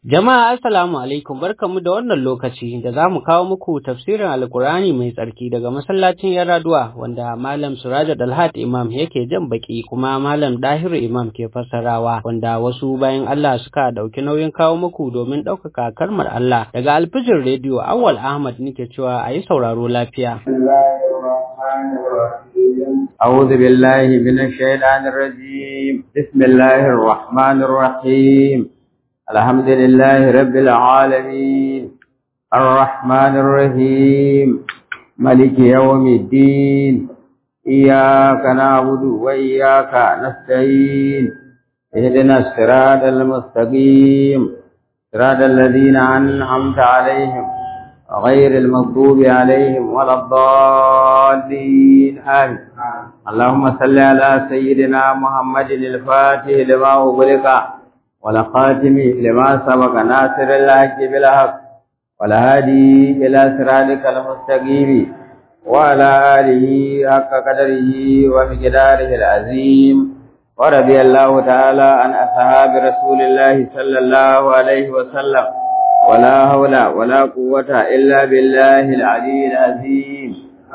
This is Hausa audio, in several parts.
Jama'a assalamu alaikum barkamu da wannan lokaci da za mu kawo muku tafsirin Alkur'ani mai tsarki daga masallacin Yaraduwa wanda Malam Suraja Dalhat Imam yake jan baki kuma Malam Dahiru Imam ke fassarawa wanda wasu bayan Allah suka dauki nauyin kawo muku domin ɗaukaka kalmar Allah daga Alfijir Radio Awwal Ahmad nake cewa a yi sauraro lafiya. أعوذ بالله من الشيطان الرجيم بسم الله الرحمن الرحيم الحمد لله رب العالمين الرحمن الرحيم ملك يوم الدين إياك نعبد وإياك نستعين اهدنا الصراط المستقيم صراط الذين أنعمت عليهم غير المغضوب عليهم ولا الضالين آمين اللهم صل على سيدنا محمد الفاتح لما أغلق والخاتم لما سبق ناصر الحق بالحق والهادي إلى صراطك المستقيم وعلى آله حق قدره ومقداره العظيم ورضي الله تعالى عن أصحاب رسول الله صلى الله عليه وسلم ولا حول ولا قوة إلا بالله العلي العظيم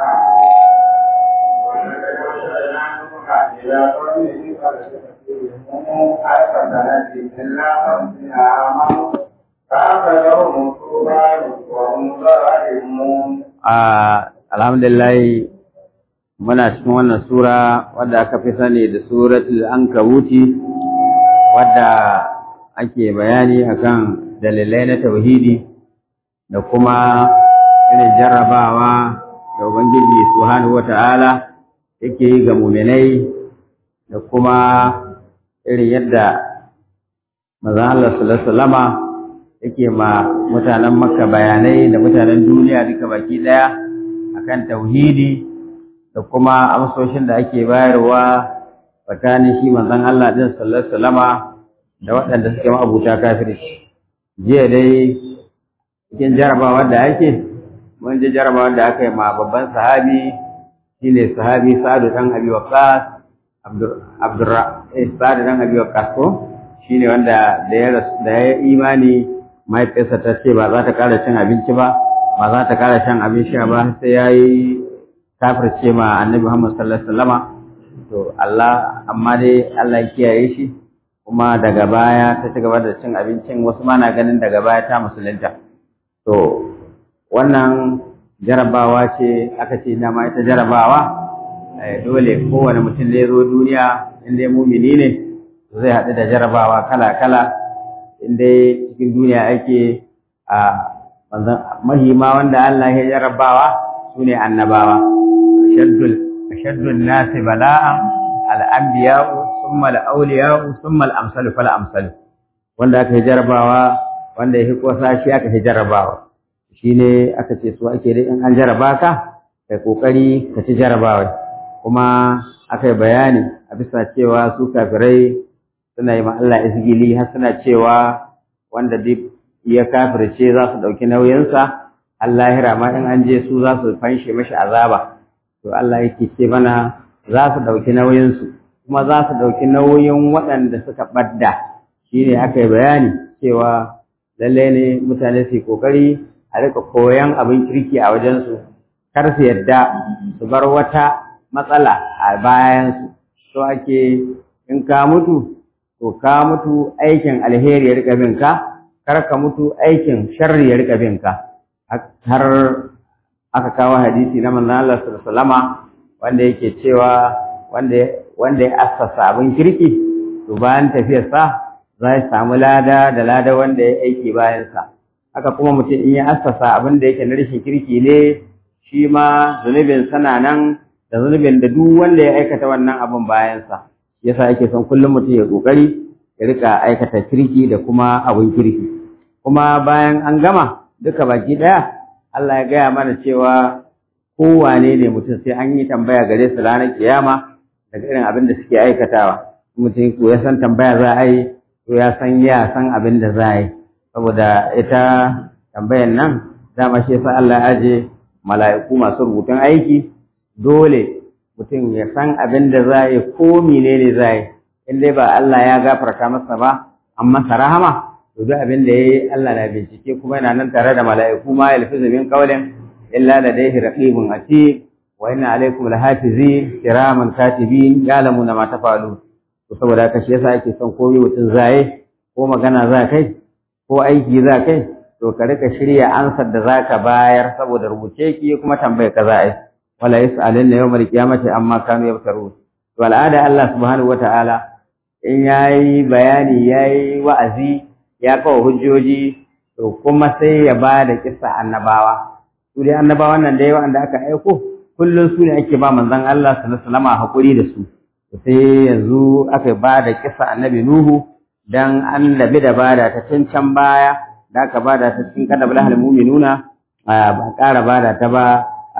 alhamdulillah muna cikin wannan sura wadda aka fi sani da suratul ankabuti wadda ake bayani akan dalilai na tauhidi da kuma irin jarrabawa da ubangiji subhanahu wata'ala yake yi ga muminai da kuma irin yadda manzon Allah sallallahu alaihi wasallama yake ma mutanen Makka bayanai da mutanen duniya duka baki daya akan tauhidi da kuma amsoshin da ake bayarwa tsakanin shi manzon Allah din sallallahu alaihi wasallama da waɗanda suke ma'abuta kafirci jiya dai cikin jarabawa da ake mun ji jarabawa da aka yi ma babban sahabi shine sahabi Sa'adu dan Abi Waqqas Abdur Sa'adu dan Abi Waqqas ko shine wanda da ya da ya imani mahaifiyarsa ta ce ba za ta ƙara cin abinci ba ba za ta ƙara shan abin sha ba sai ya yi kafirce ma annabi Muhammad sallallahu alaihi wasallama to Allah amma dai Allah ya kiyaye shi kuma daga baya ta ci gaba da cin abincin wasu ma na ganin daga baya ta musulunta to wannan jarabawa ce aka ce dama ita jarabawa dole kowane mutum da ya zo duniya in dai mumini ne zai haɗu da jarabawa kala-kala in dai cikin duniya ake a mahima wanda Allah ya jarabawa su ne annabawa ashaddun nasi bala'an al'ambiya'u summa al'auliya'u summa al'amsalu fal amsalu wanda aka yi jarabawa wanda ya fi kosa shi aka yi jarabawa shi ne aka ce su ake dai in an jaraba ka kai kokari ka ci jarabawa kuma aka yi bayani a bisa cewa su kafirai suna yi ma Allah izgili har suna cewa wanda duk ya kafirce za su ɗauki nauyinsa Allah ya ma in an je su za su fanshe mashi azaba to Allah yake ce mana za su ɗauki nauyinsu kuma za su ɗauki nauyin waɗanda suka ɓadda shi ne aka yi bayani cewa lalle ne mutane su yi ƙoƙari a rika koyan abin kirki a wajensu kar su yadda su bar wata matsala a bayansu so ake in ka mutu to ka mutu aikin alheri ya rika bin ka kar ka mutu aikin sharri ya rika bin ka har aka kawo hadisi na manzon Allah sallallahu alaihi wanda yake cewa wanda wanda ya assasa abin kirki to bayan tafiyarsa za ya samu lada da lada wanda ya aiki bayansa haka kuma mutum in ya assasa abin da yake na rashin kirki ne shi ma zunubin sana nan da zunubin da duk wanda ya aikata wannan abin bayansa yasa ake son kullum mutum ya kokari ya rika aikata kirki da kuma abin kirki kuma bayan an gama duka baki daya Allah ya gaya mana cewa kowane ne mutum sai an yi tambaya gare su ranar kiyama daga irin abin da suke aikatawa mutum ko ya san tambaya za a yi to ya san ya san abin da za a yi saboda ita tambayan nan dama shi yasa Allah ya aje mala'iku masu rubutun aiki dole mutum ya san abin da za a yi ko menene za a yi in dai ba Allah ya gafarta masa ba an masa rahama to duk abin da yayi Allah na bincike kuma yana nan tare da mala'iku ma yalfizu min qawlin illa ladayhi raqibun atid wa inna alaykum lahafizin kiraman katibin ya'lamuna ma tafalun to saboda haka shi yasa ake son komai mutum zaye ko magana za kai ko aiki za kai to ka rika shirya ansar da zaka bayar saboda rubuce ki kuma tambaye ka za a yi wala yas'alun yawmal qiyamati amma kanu yaftarun to al'ada Allah subhanahu wata'ala in yayi bayani yayi wa'azi ya kawo hujjoji to kuma sai ya ba da kissa annabawa su dai annabawan nan dai wanda aka aiko kullum su ne ake ba manzon Allah sallallahu alaihi wasallam hakuri da su sai yanzu aka ba da kissa annabi Nuhu dan annabi da bada ta tun can baya da aka bada ta cikin kada balahal mu'minuna ba ƙara bada ta ba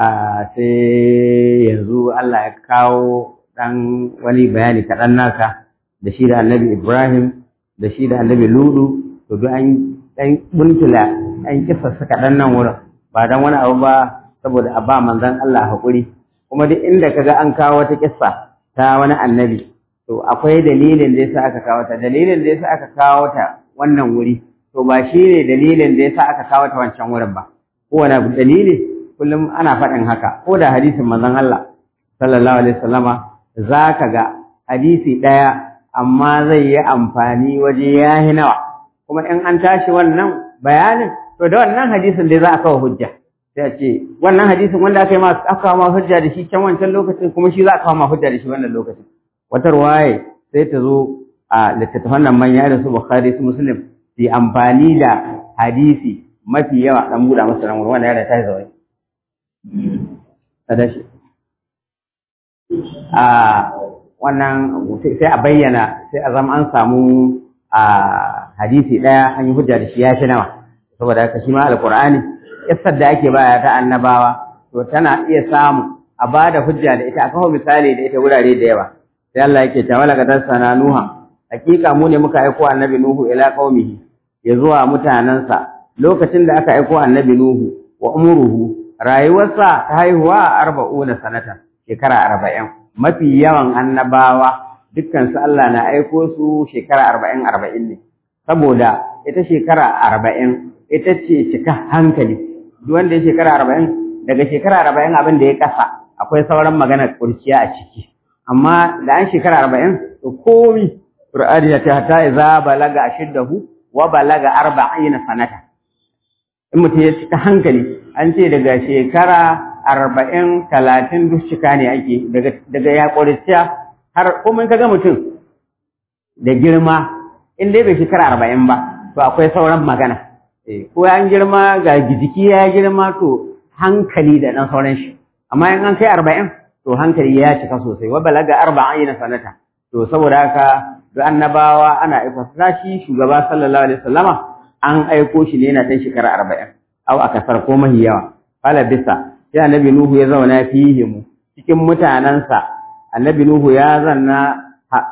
sai yanzu Allah ya kawo dan wani bayani kaɗan naka da shi da annabi Ibrahim da shi da annabi Ludu to duk an dan buntula an kisa su kaɗan nan wurin ba dan wani abu ba saboda a ba manzon Allah haƙuri kuma duk inda kaga an kawo wata kissa ta wani annabi to akwai dalilin da yasa aka kawo ta dalilin da yasa aka kawo ta wannan wuri to ba shi ne dalilin da yasa aka kawo ta wancan wurin ba kowane dalili kullum ana faɗin haka ko da hadisin manzon Allah sallallahu alaihi wasallama zaka ga hadisi ɗaya amma zai yi amfani waje yahi nawa kuma in an tashi wannan bayanin to da wannan hadisin dai za a kawo hujja sai a ce wannan hadisin wanda aka yi ma aka kawo ma hujja da shi can wancan lokacin kuma shi za a kawo ma hujja da shi wannan lokacin wata ruwaye sai ta zo a littattafan nan manya da su bukhari su muslim su yi amfani da hadisi mafi yawa dan buɗa masa nan wannan yana ta zawai sadashi a wannan sai a bayyana sai a zama an samu a hadisi ɗaya an yi hujja da shi ya shi nawa saboda haka shi ma alqur'ani kissar da ake baya ta annabawa to tana iya samu a ba da hujja da ita a kawo misali da ita wurare da yawa sai Allah yake ta wala gadar sana nuha hakika mu ne muka aiko annabi nuhu ila qaumihi ya zuwa mutanansa lokacin da aka aiko annabi nuhu wa umruhu rayuwarsa ta haihuwa arba'una sanata shekara arba'in mafi yawan annabawa dukkan su Allah na aiko su shekara arba'in arba'in ne saboda ita shekara arba'in ita ce cika hankali duk wanda ya shekara arba'in daga shekara arba'in abin da ya kasa akwai sauran maganar kurciya a ciki amma da an shekara arba'in to komi Qur'ani ya ce hatta idza balaga ashiddahu wa balaga arba'ina sanata in mutum ya cika hankali an ce daga shekara arba'in talatin duk cika ne ake daga ya kurciya har kuma kaga mutum da girma in dai bai shekara arba'in ba to akwai sauran magana ko an girma ga jiki ya girma to hankali da ɗan sauran shi amma in an kai arba'in to hankali ya cika sosai wa balaga arba'ina sanata to saboda haka duk annabawa ana aiko shi shugaba sallallahu alaihi wasallama an aiko shi ne yana ɗan shekara arba'in au a kasar ko mahi yawa fala bisa sai annabi nuhu ya zauna fihi mu cikin mutanensa annabi nuhu ya zanna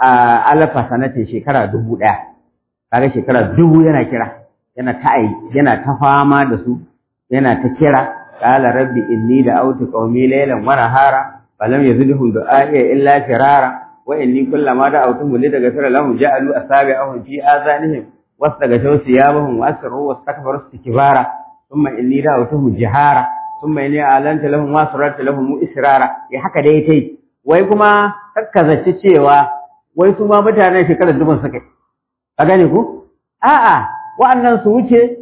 alfa sanatin shekara dubu ɗaya kaga shekara dubu yana kira yana ta yana ta fama da su yana ta kira قال ربي إني دعوت قومي ليلا ونهارا فلم يزدهم دعائي إلا فرارا وإني كلما دعوتهم لتغفر لهم جعلوا أصابعهم في آذانهم واستغشوا ثيابهم وأسروا واستكبروا استكبارا ثم إني دعوتهم جهارا ثم إني أعلنت لهم وأسررت لهم إسرارا يا haka dai tai wai kuma kakkazace cewa wai su ma mutanen shekarar dubun suka ka gane ku a'a wa'annan su wuce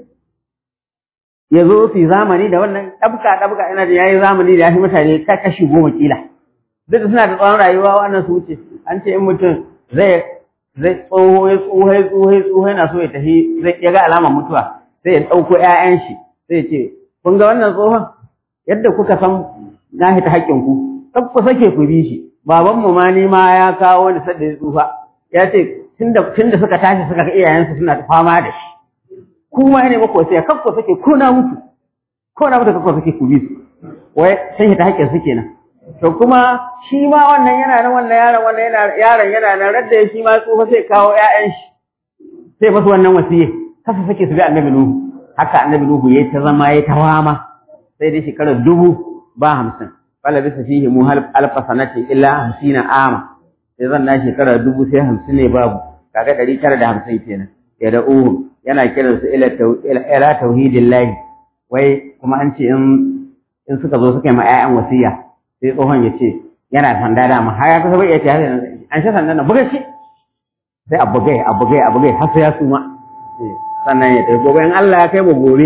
ya zo su zamani da wannan ɗabka ɗabka ina da yayi zamani da ya fi mutane ta kashi goma kila duk da suna da tsawon rayuwa wannan su wuce an ce in mutum zai zai tsoho ya tsoho ya tsoho ya tsoho yana so ya tafi zai ya ga alamar mutuwa sai ya ɗauko ƴaƴan shi sai ya ce kun ga wannan tsohon yadda kuka san na hita haƙƙin ku kar ku sake ku bi shi babanmu ma ni ma ya kawo ni sadda ya tsufa ya ce tunda tunda suka tashi suka ga iyayensu suna ta fama da shi kuma ne mako sai kakko sake ko na mutu ko na mutu kakko sake ku bi su wai sai ta haƙƙin su kenan to kuma shi ma wannan yana nan wannan yaron wannan yana yaron yana nan radda ya shi ma tsufa sai kawo ƴaƴan shi sai basu wannan wasiye kasa sake su bi annabi nuhu haka annabi nuhu yayi ta zama yayi ta wama sai dai shekarar dubu ba hamsin wala bisa fihi mu alfa sanati illa hamsina ama sai zan na shekara dubu sai hamsin ne babu kaga ɗari tara da hamsin kenan ya da uhu yana kiran su ila ila tauhidillahi wai kuma an ce in in suka zo suka yi ma ƴaƴan wasiya sai tsohon ya ce yana sanda da har ya kusa bai iya ce an shi sandan na buga shi sai a bugai a bugai a bugai har sai ya suma sannan ya tafi gobe in Allah ya kai mu gobe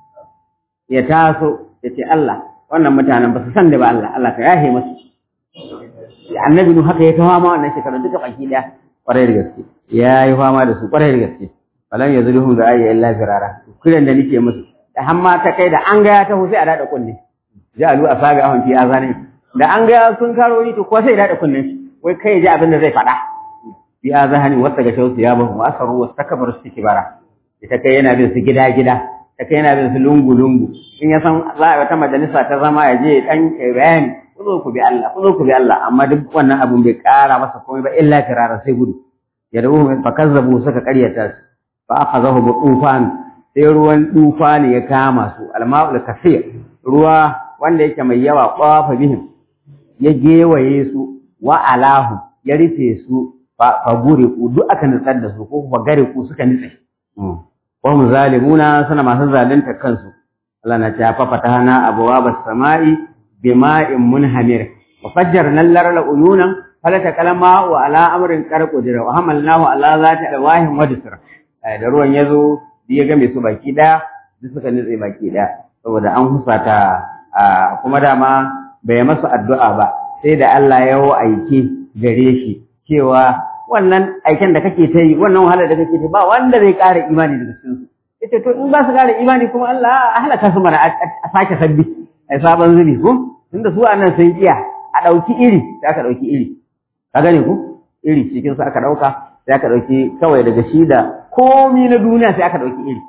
ya taso ya ce Allah wannan mutanen ba su san da ba Allah Allah ka yahe musu annabi nu haka ya ta fama wannan shekaru duka baki daya kwarai da gaske ya yi fama da su kwarai da gaske falan ya zuluhum da ayya illa firara kiran da nake musu da hamma ta kai da an ga ya taho sai a dada kunne ja'alu asaga ahun fi azani da an ga sun karo ni to ko sai dada kunnen shi wai kai ji abin da zai faɗa fi azani wasta ga shausu ya bahu asaru wastakbaru istikbara ita kai yana bin su gida gida ta kai yana bin su lungu lungu in ya san za a wata majalisa ta zama ya je dan bayani ku zo ku bi Allah ku zo ku bi Allah amma duk wannan abun bai kara masa komai ba illa firara sai gudu ya dawo fa kazzabu suka karyata su fa akhadahu bi tufan sai ruwan tufani ya kama su alma'ul kasir ruwa wanda yake mai yawa qafa bihim ya gewaye su wa alahu ya rufe su fa gure ku duk aka nutsar da su ko kuma gare ku suka nutse wa hum zalimuna suna masu zalunta kansu Allah na ta fa fatahana abwaabas samai bima'in munhamir wa fajjarna al-arda uyunan falata kalama wa ala amrin qarqudira wa hamalnahu ala zati alwahin wa disra da ruwan yazo ya game su baki daya duk suka nutse baki daya saboda an husata kuma dama bai masa addu'a ba sai da Allah ya aike gare shi cewa wannan aiken da kake ta yi wannan wahalar da kake ta ba wanda zai ƙara imani daga cikin su yace to in ba su ƙara imani kuma Allah a halaka su mana a sake sabbi ai sabon zubi ko tunda su anan sun iya a ɗauki iri sai aka ɗauki iri ka gane ku iri cikin su aka ɗauka sai aka ɗauki kawai daga shi da komi na duniya sai aka ɗauki iri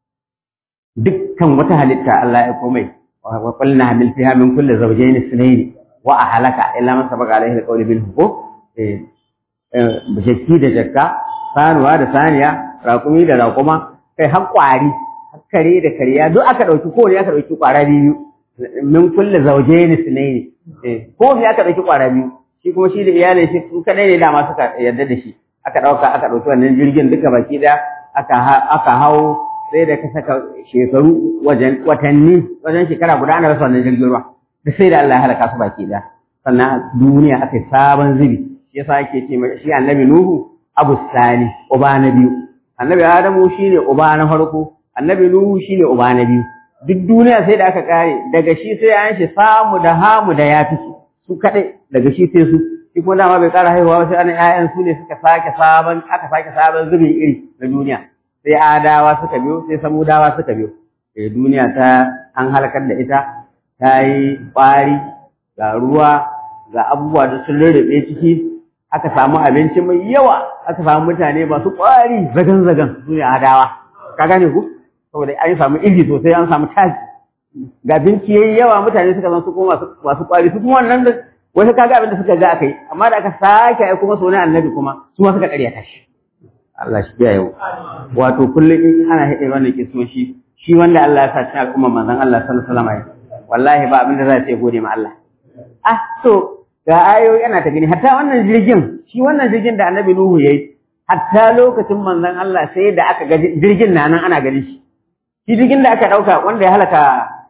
dukkan wata halitta Allah ya komai wa qulna hamil fiha min kulli zawjayn ithnayn wa ahlaka illa man sabaqa alayhi alqawlu bil huquq eh jakki da jakka sanuwa da saniya raƙumi da raƙuma kai har ƙwari har kare da kariya duk aka ɗauki kowane aka ɗauki ƙwara biyu min kulli zawjayn ithnayn eh ko me aka ɗauki ƙwara biyu shi kuma shi da iyalin shi su kadai ne dama suka yarda da shi aka ɗauka aka ɗauki wannan jirgin duka baki da aka aka hau sai da ka saka shekaru wajen watanni wajen shekara guda ana rasa wannan jirgin ruwa duk sai da Allah ya halaka su baki da sannan duniya aka yi sabon zubi shi yasa ake ce shi annabi Nuhu Abu Sani uba na biyu annabi Adamu shine uba na farko annabi Nuhu shine uba na biyu duk duniya sai da aka kare daga shi sai an shi samu da hamu da yafi su su kadai daga shi sai su shi kuma dama bai kara haihuwa sai an ƴaƴan su ne suka sake sabon aka sake sabon zubin iri na duniya sai adawa suka biyo sai samudawa suka biyo eh duniya ta an halakar da ita ta yi ƙwari ga ruwa ga abubuwa da sun rarrabe ciki aka samu abinci mai yawa aka samu mutane masu ƙwari zagan zagan su ne adawa ka gane ku saboda an samu iri sosai an samu taji ga abinci yayi yawa mutane suka zama su kuma masu ƙwari su kuma wannan da wasu kaga abin da suka ga aka yi amma da aka sake ai kuma sunan annabi kuma su ma suka ƙaryata shi Allah shi ya yau wato kullum in ana haɗe wannan kisoshi shi wanda Allah ya sa cikin al'umma manzon Allah sallallahu alaihi wasallam wallahi ba abin da za ta gode ma Allah ah to ga ayoyi ana ta gani hatta wannan jirgin shi wannan jirgin da annabi Nuhu yayi hatta lokacin manzon Allah sai da aka ga jirgin na nan ana gani shi shi jirgin da aka dauka wanda ya halaka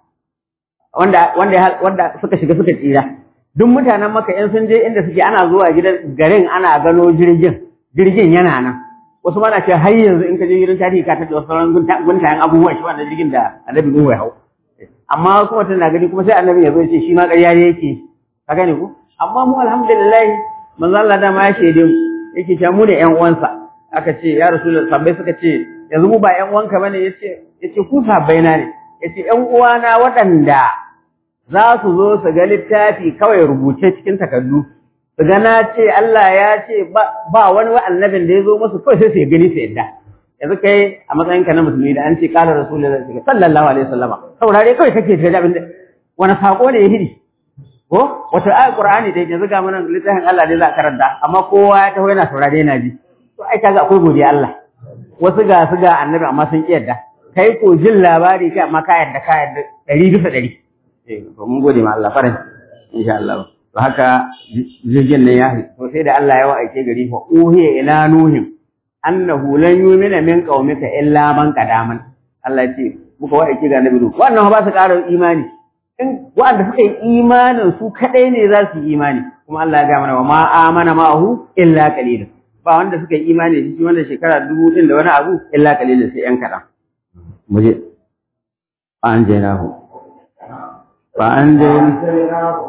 wanda wanda wanda suka shiga suka tsira duk mutanen maka in sun je inda suke ana zuwa gidan garin ana gano jirgin jirgin yana nan wasu mana ce har yanzu in ka je gidan tarihi ka tattala sauran guntayen abubuwan shi wannan jirgin da annabi Nuhu ya hau amma kuma tana gani kuma sai annabi ya zo ya ce shi ma ƙarya ne yake ka gane ku amma mu alhamdulillah manzo Allah da ma ya shaide mu yake cewa mu ne ƴan uwansa aka ce ya rasulullah sabbai suka ce yanzu mu ba ƴan uwanka bane yace yace ku sabbai na ne yace ƴan uwana waɗanda za su zo su ga littafi kawai rubuce cikin takardu su ga na ce Allah ya ce ba wani wa annabin da ya zo musu kawai sai su gani su yadda yanzu kai a matsayin ka na musulmi da an ce kala rasulullahi sallallahu alaihi wasallama saurare kawai kake da abin da wani sako ne ya hidi ko wata ayat qur'ani da yanzu ga mana littafin Allah ne za a karanta amma kowa ya taho yana saurare yana ji to ai kaga akwai godiya Allah wasu ga su ga annabi amma sun ki yadda kai ko jin labari kai amma ka yadda ka yadda ɗari bisa ɗari eh to mun gode ma Allah farin insha Allah to haka jirgin nan ya to sai da Allah ya wa aike gari fa uhiya ila nuhin annahu lan yu'mina min qaumika illa man qadaman Allah ya ce muka wa aiki ga nabi wannan ba su ƙara imani in wanda suka yi imanin su kadai ne za su yi imani kuma Allah ya ga mana wa ma amana ma'ahu illa qalil ba wanda suka yi imani da shi wanda shekara dubu din da wani abu illa qalil sai yan kadan muje an jainahu fa an jainahu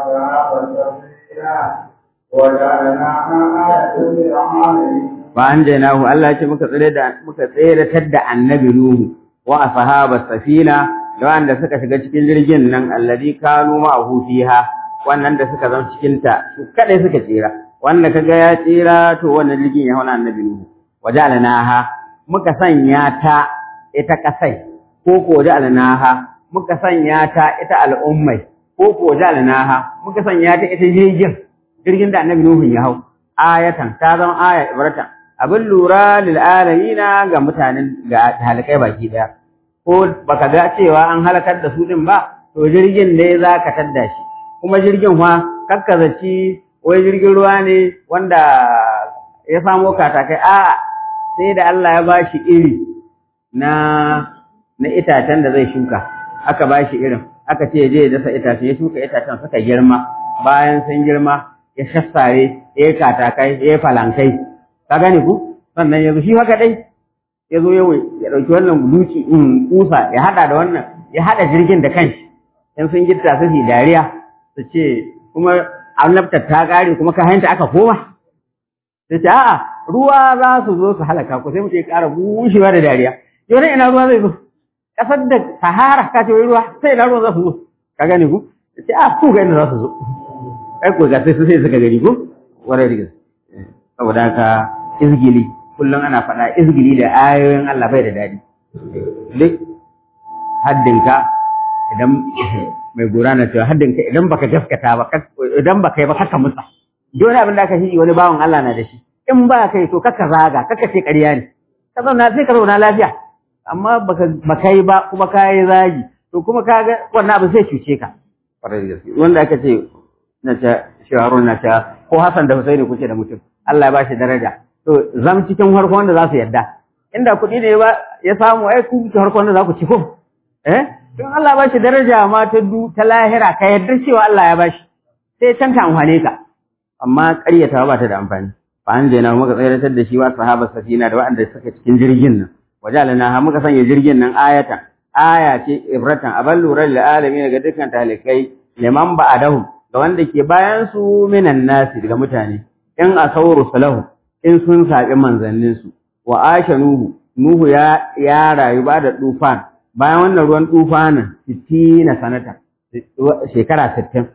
fa an jainahu Allah ya ce muka tsere da muka tsere da annabi Nuhu wa ashabas safina da wanda suka shiga cikin jirgin nan alladhi kanu ma'ahu fiha wannan da suka zama cikin ta su kadai suka tsira wanda kaga ya tsira to wannan jirgin ya hauna annabi nuhu wajalnaha muka sanya ta ita kasai ko ko wajalnaha muka sanya ta ita al'ummai ko ko wajalnaha muka sanya ta ita jirgin jirgin da annabi nuhu ya hau ayatan ta zama aya ibratan abin lura lil alamina ga mutanen ga halikai baki daya ko baka ga cewa an halakar da su din ba to jirgin ne za ka tadda shi kuma jirgin fa kakkazaci wai jirgin ruwa ne wanda ya samo katakai a sai da Allah ya bashi iri na na itacen da zai shuka aka bashi irin aka ce je ya dasa itacen ya shuka itacen suka girma bayan sun girma ya shassare ya yi katakai ya yi falankai ka gane ku sannan yanzu shi haka dai ya zo ya ɗauki wannan duki in kusa ya haɗa da wannan ya haɗa jirgin da kanshi in sun girta su fi dariya su ce kuma annabtar ta ƙare kuma ka hanta aka koma su ce a'a ruwa za su zo su halaka ku sai mutum ya ƙara bushewa da dariya yau ina ruwa zai zo ƙasar da sahara ka ce wai ruwa sai ina ruwa za su zo ka gane ku su ce a ku ga inda za su zo ai ko ga sai su sai suka gani ko warai da gaske saboda haka izgili kullum ana faɗa izgili da ayoyin Allah bai da daɗi. Duk haddinka idan mai gora na cewa haddinka idan baka gaskata ba idan baka yi ba kaka mutsa. Dole abin da aka shi wani bawan Allah na da shi. In ba kai to kaka zaga kaka ce ƙarya ne. Ka zauna sai ka zauna lafiya. Amma baka yi ba kuma ka yi zagi to kuma ka ga wannan abin sai cuce ka. Wanda aka ce na ce shaharun na ce ko Hassan da Husaini kuke da mutum. Allah ya ba shi daraja. to zam cikin harko wanda za su yadda inda kuɗi ne ba ya samu ai ku cikin harko wanda za ku ci ko eh don Allah ba shi daraja ma ta du ta lahira ka yarda cewa Allah ya bashi sai can ta amfane ka amma ƙaryatawa ba ta da amfani fa an je na muka tsayar da shi wa sahaba safina da waɗanda suka cikin jirgin nan wajalana ha muka sanya jirgin nan ayatan aya ce ibratan abal lura lil alamin ga dukkan talikai liman ba'adahum ga wanda ke bayan su minan nasi daga mutane in asawru salahu in sun saɓi manzanninsu wa asha nuhu nuhu ya ya rayu ba da tufan bayan wannan ruwan tufanin sittina sanata shekara sittin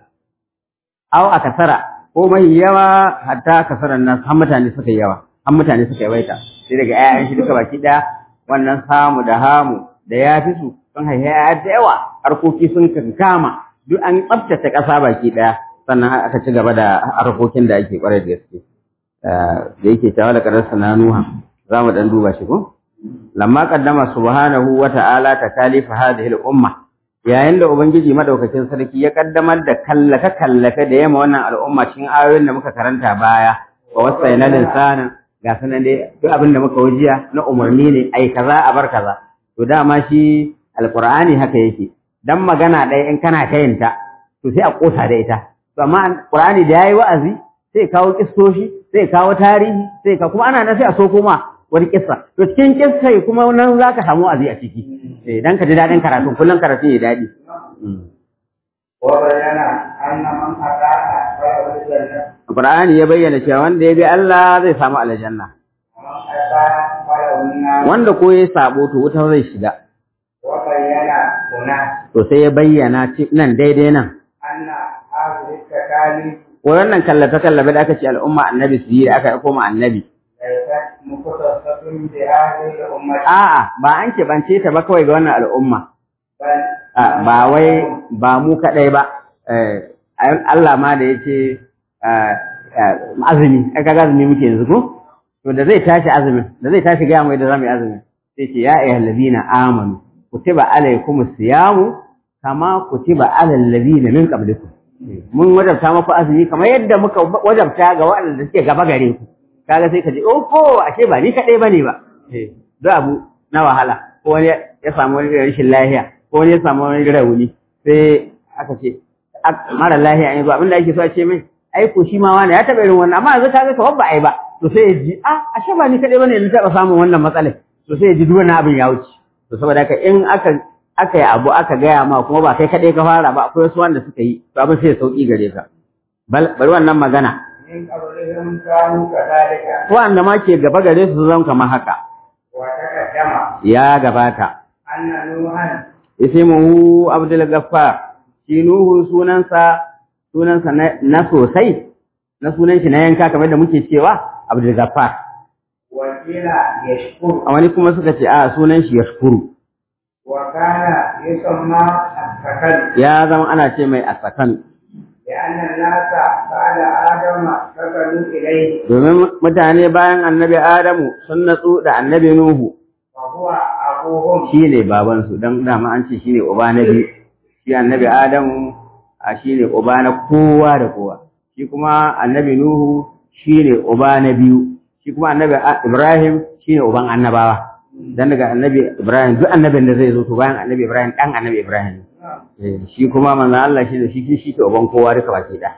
aw a kasara ko mai yawa hatta kasaran nan har mutane suka yi yawa har mutane suka yawaita sai daga ƴaƴan shi duka baki ɗaya wannan samu da hamu da ya fi su sun haifi ƴaƴa da yawa harkoki sun kankama duk an tsaftace ƙasa baki ɗaya sannan aka ci gaba da harkokin da ake ƙwarai da gaske da yake cewa da ƙararsa na Nuha za mu ɗan duba shi ko? Lamma ƙaddama subhanahu wa ta'ala ta kalifa hadhihi al-umma yayin da Ubangiji madaukakin sarki ya ƙaddamar da kallafe kallafe da yamma wannan al'umma cikin ayoyin da muka karanta baya wa wasaina linsanan ga sanan dai duk abin da muka wajiya na umarni ne ai kaza a bar kaza to dama shi alqur'ani haka yake dan magana ɗaya in kana kayinta to sai a kosa da ita to amma qur'ani da yayi wa'azi sai kawo kissoshi sai kawo tarihi sai ka kuma ana nan sai a so kuma wani kissa to cikin kissa kuma nan zaka samu azi a ciki eh dan ka ji dadin karatu kullun karatu ya dadi wa bayana anna man ata'a fa janna Qur'ani ya bayyana cewa wanda ya bi Allah zai samu aljanna man ata'a fa unna wanda ko ya sabo to wuta zai shiga wa bayana kuna to sai ya bayyana ci- nan daidai nan anna hadhihi takalif wannan kallafe kallafe da aka ce al'umma annabi su yi da aka koma annabi laysat mukhtasatun bi hadhihi al-ummah a'a ba an keɓance ta ba kawai ga wannan al'umma bal a ba wai ba mu kaɗai ba eh, Allah ma da ya ce azumi aka ga azumi muke yanzu ko to da zai tashi azumin da zai tashi gaya mai da zamu yi azumin sai ce ya ayyuhal ladina amanu kutiba alaykumus siyamu kama kutiba alal ladina min qablikum mun wajabta muku azumi kamar yadda muka wajabta ga waɗanda suke gaba gare ku kaga sai ka ji oh ko ashe ba ni kadai bane ba eh duk abu na wahala ko wani ya samu wani rashin lafiya ko wani ya samu wani rauni sai aka ce mara lafiya yanzu abin da ake so a ce mai ai ko shi ma wani ya taɓa irin wannan amma yanzu ka ga kawai ba ai ba to sai ya ji a ashe ba ni kadai bane na taɓa samun wannan matsalar to sai ya ji duk wannan abin ya wuce to saboda haka in aka aka yi abu aka gaya ma kuma ba kai kadai ka fara ba akwai wasu wanda suka yi to abin sai ya sauki gare ka bari wannan magana من قبلهم كانوا كذلك wanda ma ke gaba gare su zan kamar haka وتقدم ya gabata أن نوحا ismuhu abdul gaffar shi nuhu sunansa sunansa na, na sosai na sunan shi na yanka kamar da muke cewa abdul gaffar وقيل يشكر a wani kuma suka ce a sunan shi yashkuru وكان يسمى السكن ya zama ana ce mai asakan لأن الناس بعد آدم سكنوا إليه domin mutane bayan annabi adamu sun natsu da annabi nuhu وهو أبوهم shi ne babansu don dama an ce shi ne uba na biyu shi annabi adamu a shi ne uba na kowa da kowa shi kuma annabi nuhu shi ne uba na biyu shi kuma annabi A- ibrahim shi ne uban annabawa dan daga annabi ibrahim duk annabin da zai zo to bayan annabi ibrahim dan annabi ibrahim ne Eh, shi kuma manzo Allah shi ne shi shi ke uban kowa duka baki da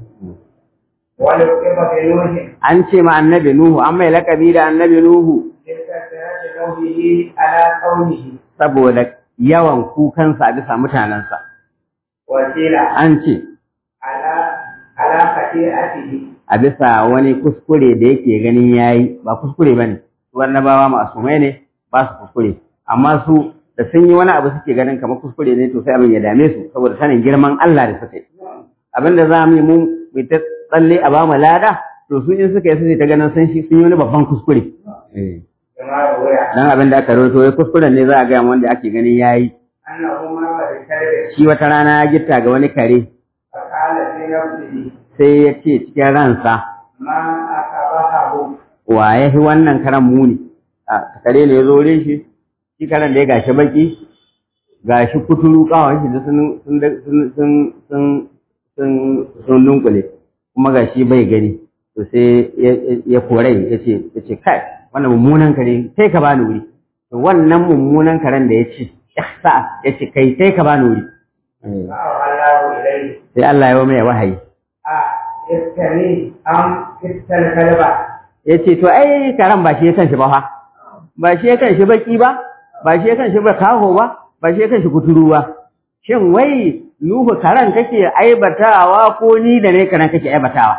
ولقب بنوح an ce ma annabi nuhu an mai lakabi da annabi nuhu لكثرة قوله على قومه saboda yawan kukansa a bisa mutanensa وقيل an ce على على خطيئته a bisa wani kuskure da yake ganin yayi ba kuskure bane su annabawa masumai ne ba su kuskure amma su da sun yi wani abu suke ganin kamar kuskure ne to sai abin ya dame su saboda sanin girman Allah da suka yi abin da za mu yi mu mu ta tsalle a bamu lada to su in suka yi su ta ganin sun shi sun yi wani babban kuskure كما روي dan abin da aka rawaito wai kuskuren ne za a ga wanda ake ganin yayi أنه مر بكلب shi wata rana ya gitta ga wani kare فقال في نفسه sai ya ce cikin ransa ما أقبحه wa ya fi wannan karan muni a kare ne ya zo wurin shi shi karen da ya gashi baki gashi kuturu kawai shi da sun sun sun sun sun sun dunkule kuma gashi bai gani to sai ya- ya korai ya ce ya ce kai wannan mummunan kare sai ka bani wuri to wannan mummunan karen da ya ce sa ya ce kai sai ka bani wuri Eh, فأوحى الله إليه sai Allah ya mai wahayi استني أم كت الكلب ya ce to ai karen ba shi ya kan shi ba fa ba shi ya kan shi baki ba ba shi ya kan shi ba kaho ba ba shi ya kan shi kuturu ba shin wai nuhu karen kake aibatawa ko ni da ne karen kake aibatawa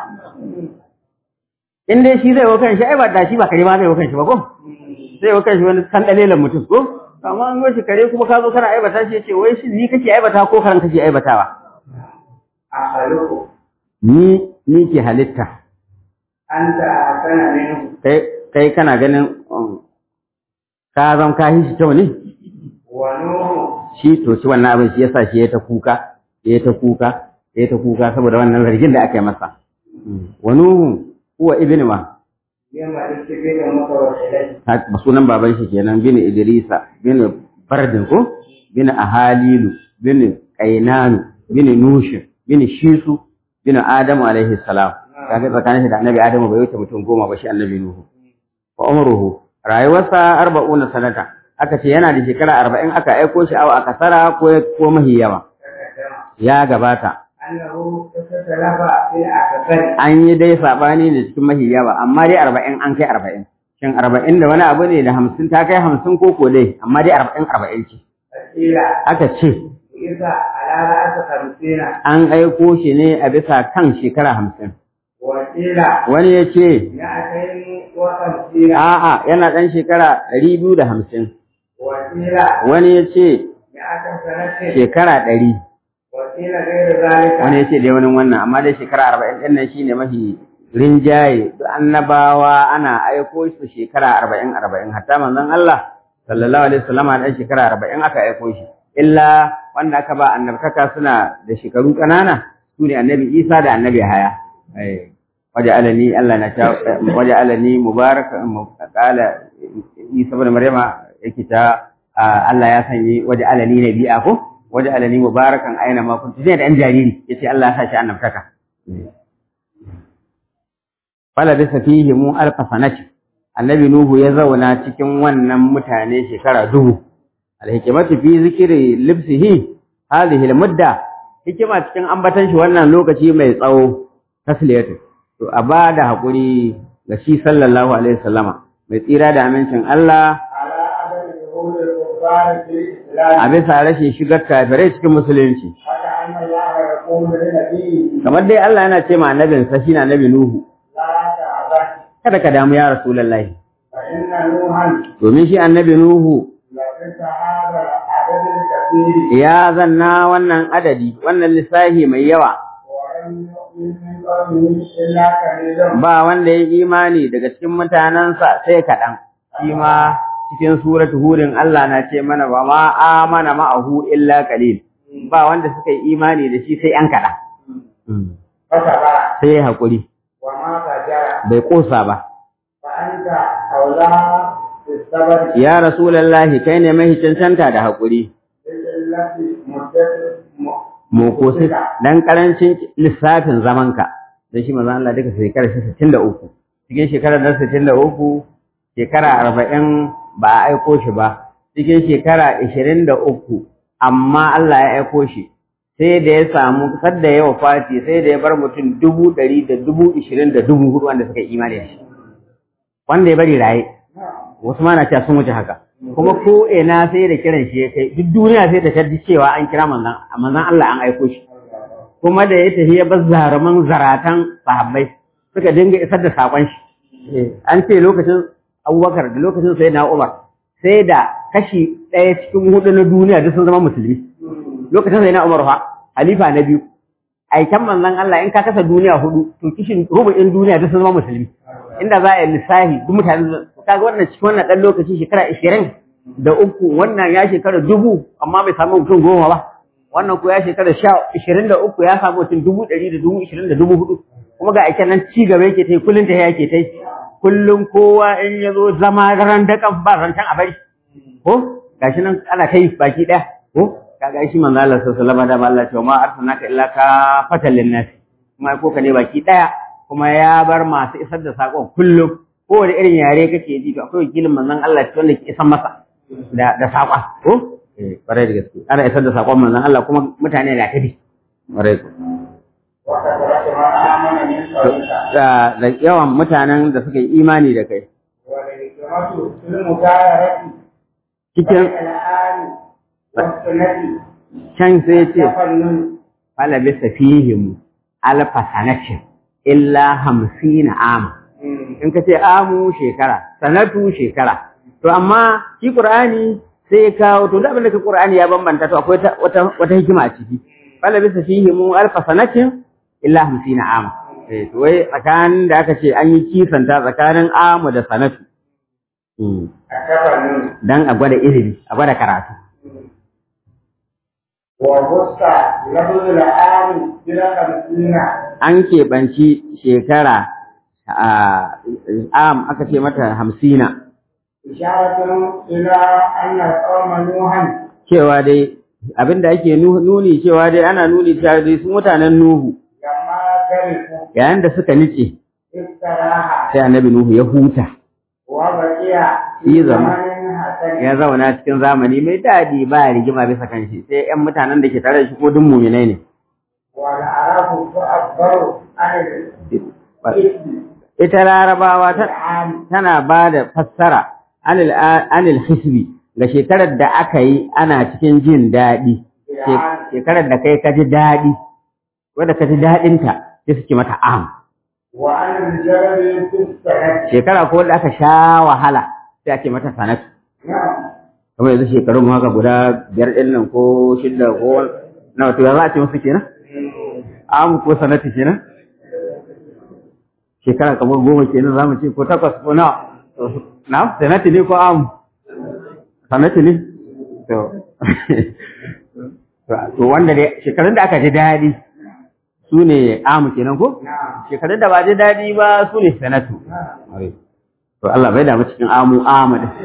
in dai shi zai wa kan shi aibata shi ba kare ma zai wa kan shi ba ko zai wa kan shi wani kan dalilan mutum ko amma an shi kare kuma ka zo kana aibata shi ya ce wai shi ni kake aibata ko karen kake aibatawa أخلقه ni ni ke halitta أنت أحسن منه kai kai kana ganin um, ka zan ka shi kyau ne ونوح shi to shi wannan abin shi yasa shi ya ta kuka ya ta kuka ya ta kuka saboda wannan zargin da aka yi masa wa nuhu huwa ibnu ma بملك بن متوكلين ha- sunan baban shi kenan bin idrisa bin bardin ko bin ahalilu bin qainanu bin nush bin shisu bin adamu alaihi salam kaga tsakanin shi da annabi adamu bai wuce mutum goma ba shi annabi nuhu wa umruhu rayuwarsa arba'una sanata aka ce yana da shekara arba'in aka aiko shi awa aka sara ko ko mahi yawa تقدم ya gabata أنه تتلف في الأكثر an yi dai sabani ne cikin mahi yawa amma dai arba'in an kai arba'in shin arba'in da wani abu ne da hamsin ta kai hamsin ko ko dai amma dai arba'in arba'in ce قيل aka ce إذا على رأس خمسين an aiko shi ne a bisa kan shekara hamsin وقيل wani ya ce مئتين وخمسين a'a yana ɗan shekara ɗari biyu da hamsin وقيل wani ya ce مئة سنة shekara ɗari وقيل غير ذلك wani ya ce dai wani wannan amma dai shekara arba'in ɗin nan shine mafi rinjaye duk annabawa ana aiko su shekara arba'in arba'in hatta manzon Allah sallallahu alaihi wasallam ɗan shekara arba'in aka aiko shi illa wanda aka ba annabtaka suna da shekaru ƙanana su ne annabi Isa da annabi Haya waje alani Allah na ta waje alani mubaraka qala Isa ibn Maryama yake ta Allah ya sanyi waje alani nabi'a ko waje alani mubarakan aina ma kuntu sai da ɗan jariri yace Allah ya sa shi annabtaka fala bisa fihi mu alfa sanati annabi nuhu ya zauna cikin wannan mutane shekara dubu alhikmatu fi zikri libsihi hadhihi almudda hikima cikin ambatan shi wannan lokaci mai tsawo tasliyatu to a ba da hakuri ga shi sallallahu alaihi wasallama mai tsira da amincin Allah على عدم ظهور الكفار في الإسلام a bisa rashin shigar kafirai cikin musulunci فكأن الله يقول لنبيه kamar dai Allah yana ce ma annabinsa shi na annabi Nuhu لا تعبد kada ka damu ya rasulullahi فإن نوحا domin shi annabi Nuhu لبث هذا العدد الكثير ya zanna wannan adadi wannan lissahi mai yawa ولم يؤمن من قومه إلا قليل ba wanda ya yi imani daga cikin mutanensa sai kaɗan shi ma cikin suratu hurin Allah na ce mana ba ma amana ma'ahu illa qalil ba wanda suka yi imani da shi sai an kaɗan فصبر sai ya haƙuri وما فجر bai ƙosa ba فأنت أولى بالصبر ya rasulallahi kai ne mai cancanta da haƙuri بقلة مدة م- mokosi dan karancin lissafin zamanka dan shi manzo Allah duka shekarar shi 63 cikin shekarar da 63 shekara 40 ba a aiko shi ba cikin shekara 23 amma Allah ya aiko shi sai da ya samu sadda ya wafati sai da ya bar mutum dubu ɗari da dubu ishirin da dubu hudu wanda suka yi imani da shi wanda ya bari raye wasu ma na cewa sun wuce haka kuma ko ina sai da kiran shi ya kai duk duniya sai da taddi cewa an kira manzon manzon Allah an aiko shi kuma da ya tafi ya bar zaruman zaratan sahabbai suka dinga isar da sakon shi an ce lokacin Abubakar da lokacin Sayyidina Umar sai da kashi ɗaya cikin hudu na duniya duk sun zama musulmi lokacin Sayyidina Umar fa halifa na biyu aikan manzon Allah in ka kasa duniya hudu to kishin rubu'in duniya duk sun zama musulmi inda za a yi lissafi duk mutane kaga wannan cikin wannan dan lokaci shekara 20 da uku wannan ya shekara dubu amma bai samu mutum goma ba wannan ko ya shekara sha ishirin da uku ya samu mutum dubu ɗari da dubu ishirin da dubu hudu kuma ga aiken nan ci gaba yake ta yi kullum ta yake ta yi kullum kowa in ya zo zama ran dakan ba zancen a bari ko gashi nan ana ta yi baki ɗaya ko kaga shi manzo Allah sallallahu alaihi wasallam da Allah ce ma arsalnaka illa ka fatal linnas kuma ko ka ne baki ɗaya kuma ya bar masu isar da sakon kullum kowane irin yare kake ji to akwai wakilin manzon Allah wanda ke isan masa da da sakon ko eh kwarai da gaske ana isar da sakon manzon Allah kuma mutane na ta bi kwarai ko وكثرة ما آمن من قومك da da yawan mutanen da suka yi imani da kai والحكمة في المجاهرة cikin بين الآن والسنة can sai ce تفنن fala bisa fihim alfa sanatin illa hamsina ama in ka ce amu shekara sanatu shekara to amma shi qur'ani sai ya kawo to da abin da ka qur'ani ya bambanta to akwai ta- wata wata hikima a ciki fala bisa fihim alfa sanatin illa hamsina ama eh to wai tsakanin da aka ce an yi kisanta tsakanin amu da sanatu Mm. التفنن dan a gwada ilimi a gwada karatu وبص لفظ الآن إلى خمسين an keɓanci shekara a am aka ce mata hamsina إشارة إلى أن قوم نوحا cewa dai abinda ake nu- nuni cewa dai ana nuni cewa dai su mutanen Nuhu لما كرهوا yayin da suka nice استراحة sai annabi Nuhu ya huta وبقي Yi في zama. زمن حسن ya zauna cikin zamani mai daɗi ba rigima bisa kan shi sai ƴan mutanen da ke tare da shi ko duk muminai ne والعرب تعبر عن الإثم ita larabawa ta والعام tana ba da fassara anil anil hisbi ga shekarar da aka yi ana cikin jin daɗi She- shekarar da kai ka ji daɗi wadda ka ji daɗinta sai suke mata am وعن الجبل في السنة shekara ko da aka sha wahala sai ake mata sanatu نعم kamar yanzu shekarun mu haka guda biyar ɗin nan ko shidda ko wani- nawa to ya za a ce musu kenan am ko sanatu kenan shekara kamar goma kenan za mu ce ko takwas ko nawa na sanatu ne ko am sanatu ne to to wanda dai shekarun da aka ji daɗi su ne amu kenan ko نعم shekarun da ba ji daɗi ba su ne sanatu to Allah bai damu cikin amu amu din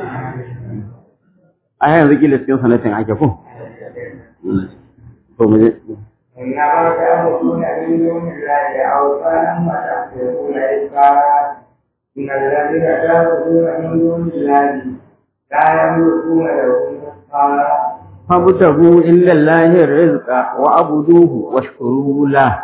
a yanzu kila cikin sanatin ake ko to mu je إنما تعبدون من دون الله أوثانا وتحسبون إفكا إن الذين تعبدون من دون الله لا يملكون لهم رزقا فابتغوا إلا الله الرزق وعبدوه واشكروا له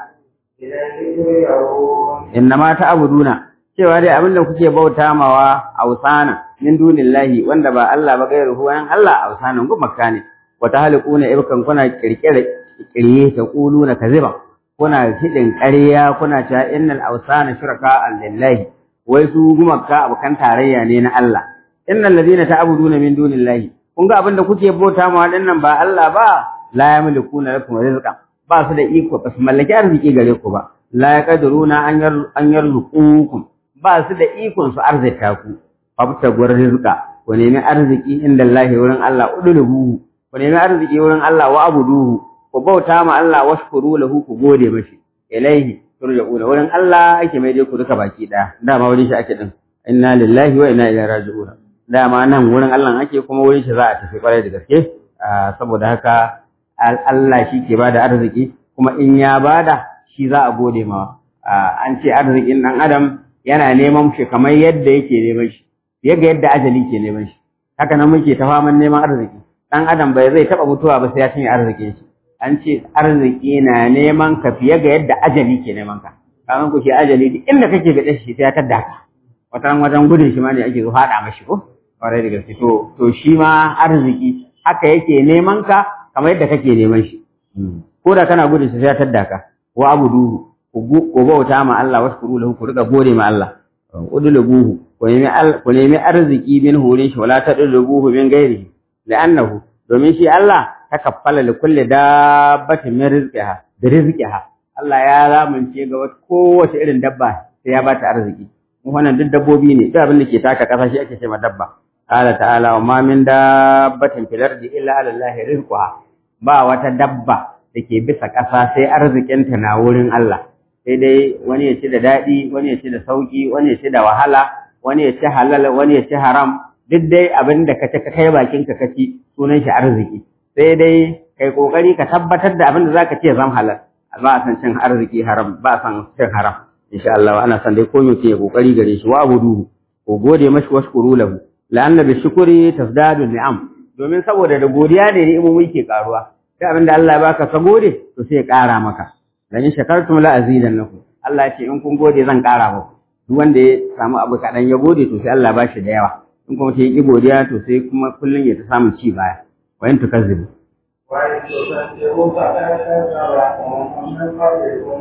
إليه ترجعون innama ta'buduna cewa dai abin da kuke bauta mawa ausana min dunillahi wanda ba Allah ba gairu huwan Allah ausanan gumaka ne wa tahliquna ibkan kuna kirkire kirye ta quluna kaziba kuna hidin ƙarya kuna cewa innal ausana shuraka lillahi wai su gumaka abukan tarayya ne na Allah innal ladina ta'buduna min dunillahi kun ga abin da kuke bauta mawa dinnan ba Allah ba la yamlikuna lakum rizqan ba su da iko ba su mallaki arziki gare ku ba la yaqdiruna an yar an yarzuqukum ba su da ikon su arzika ku fabta gwar rizqa ku nemi arziki inda Allah wurin Allah uduluhu ku nemi arziki wurin Allah wa abuduhu ku bauta ma Allah washkuru lahu ku gode mashi ilaihi turja'una wurin Allah ake mai dai ku duka baki daya dama wurin shi ake din inna lillahi wa inna ilaihi raji'un dama nan wurin Allah ake kuma wurin shi za a tafi kwarai da gaske saboda haka Allah shi ke bada arziki kuma in ya bada shi za a gode ma an ce arzikin ɗan adam yana neman shi kamar yadda yake neman shi yadda yadda ajali ke neman shi haka nan muke ta faman neman arziki ɗan adam bai zai taɓa mutuwa ba sai ya cinye arzikin shi an ce arziki na neman ka fiye ga yadda ajali ke neman ka kamar ku shi ajali duk inda kake ga shi sai ya tadda ka wata wajen gudun shi ma ne ake zo haɗa mashi ko kwarai da gaske to to shi ma arziki haka yake neman ka kamar yadda kake neman shi ko da kana gudun shi sai ya tadda ka wa abuduhu ku bauta ma Allah washkuru lahu ku riga gode ma Allah udlubuhu ku nemi ku nemi arziki min hurin shi wala tadlubuhu min ghairihi la'annahu domin shi Allah takaffala li kulli dabbatin min rizqiha da rizqiha Allah ya lamunce ga wata kowace irin dabba sai ya bata arziki mu wannan duk dabbobi ne duk abin da ke taka kasa shi ake cewa dabba qala ta'ala wa ma min dabbatin fil ardi illa 'ala Allah rizquha ba wata dabba da ke bisa ƙasa sai arzikinta na wurin Allah sai dai wani ya ci da daɗi wani ya ci da sauƙi wani ya ci da wahala wani ya ci halal wani ya ci haram duk dai abin da ka ci ka kai bakin ka kaci sunan shi arziki sai dai kai kokari ka tabbatar da abin da zaka ce zam halal ba a san cin arziki haram ba a san cin haram insha Allah ana san dai ko mutum ya kokari gare shi wa abudu ko gode mashi washkuru lahu la'anna bi shukri tasdadu ni'am domin saboda da godiya ne ni'imomi ke karuwa sai abin da Allah ya baka ka gode to sai ya ƙara maka dan in shakartum la azidannakum Allah ya ce in kun gode zan ƙara muku duk wanda ya samu abu kaɗan ya gode to sai Allah ba shi da yawa in kuma ta yi godiya to sai kuma kullum ya ta samun ci baya wa in tukazzibu وإن تصدقوا فقد كذبكم من قبلكم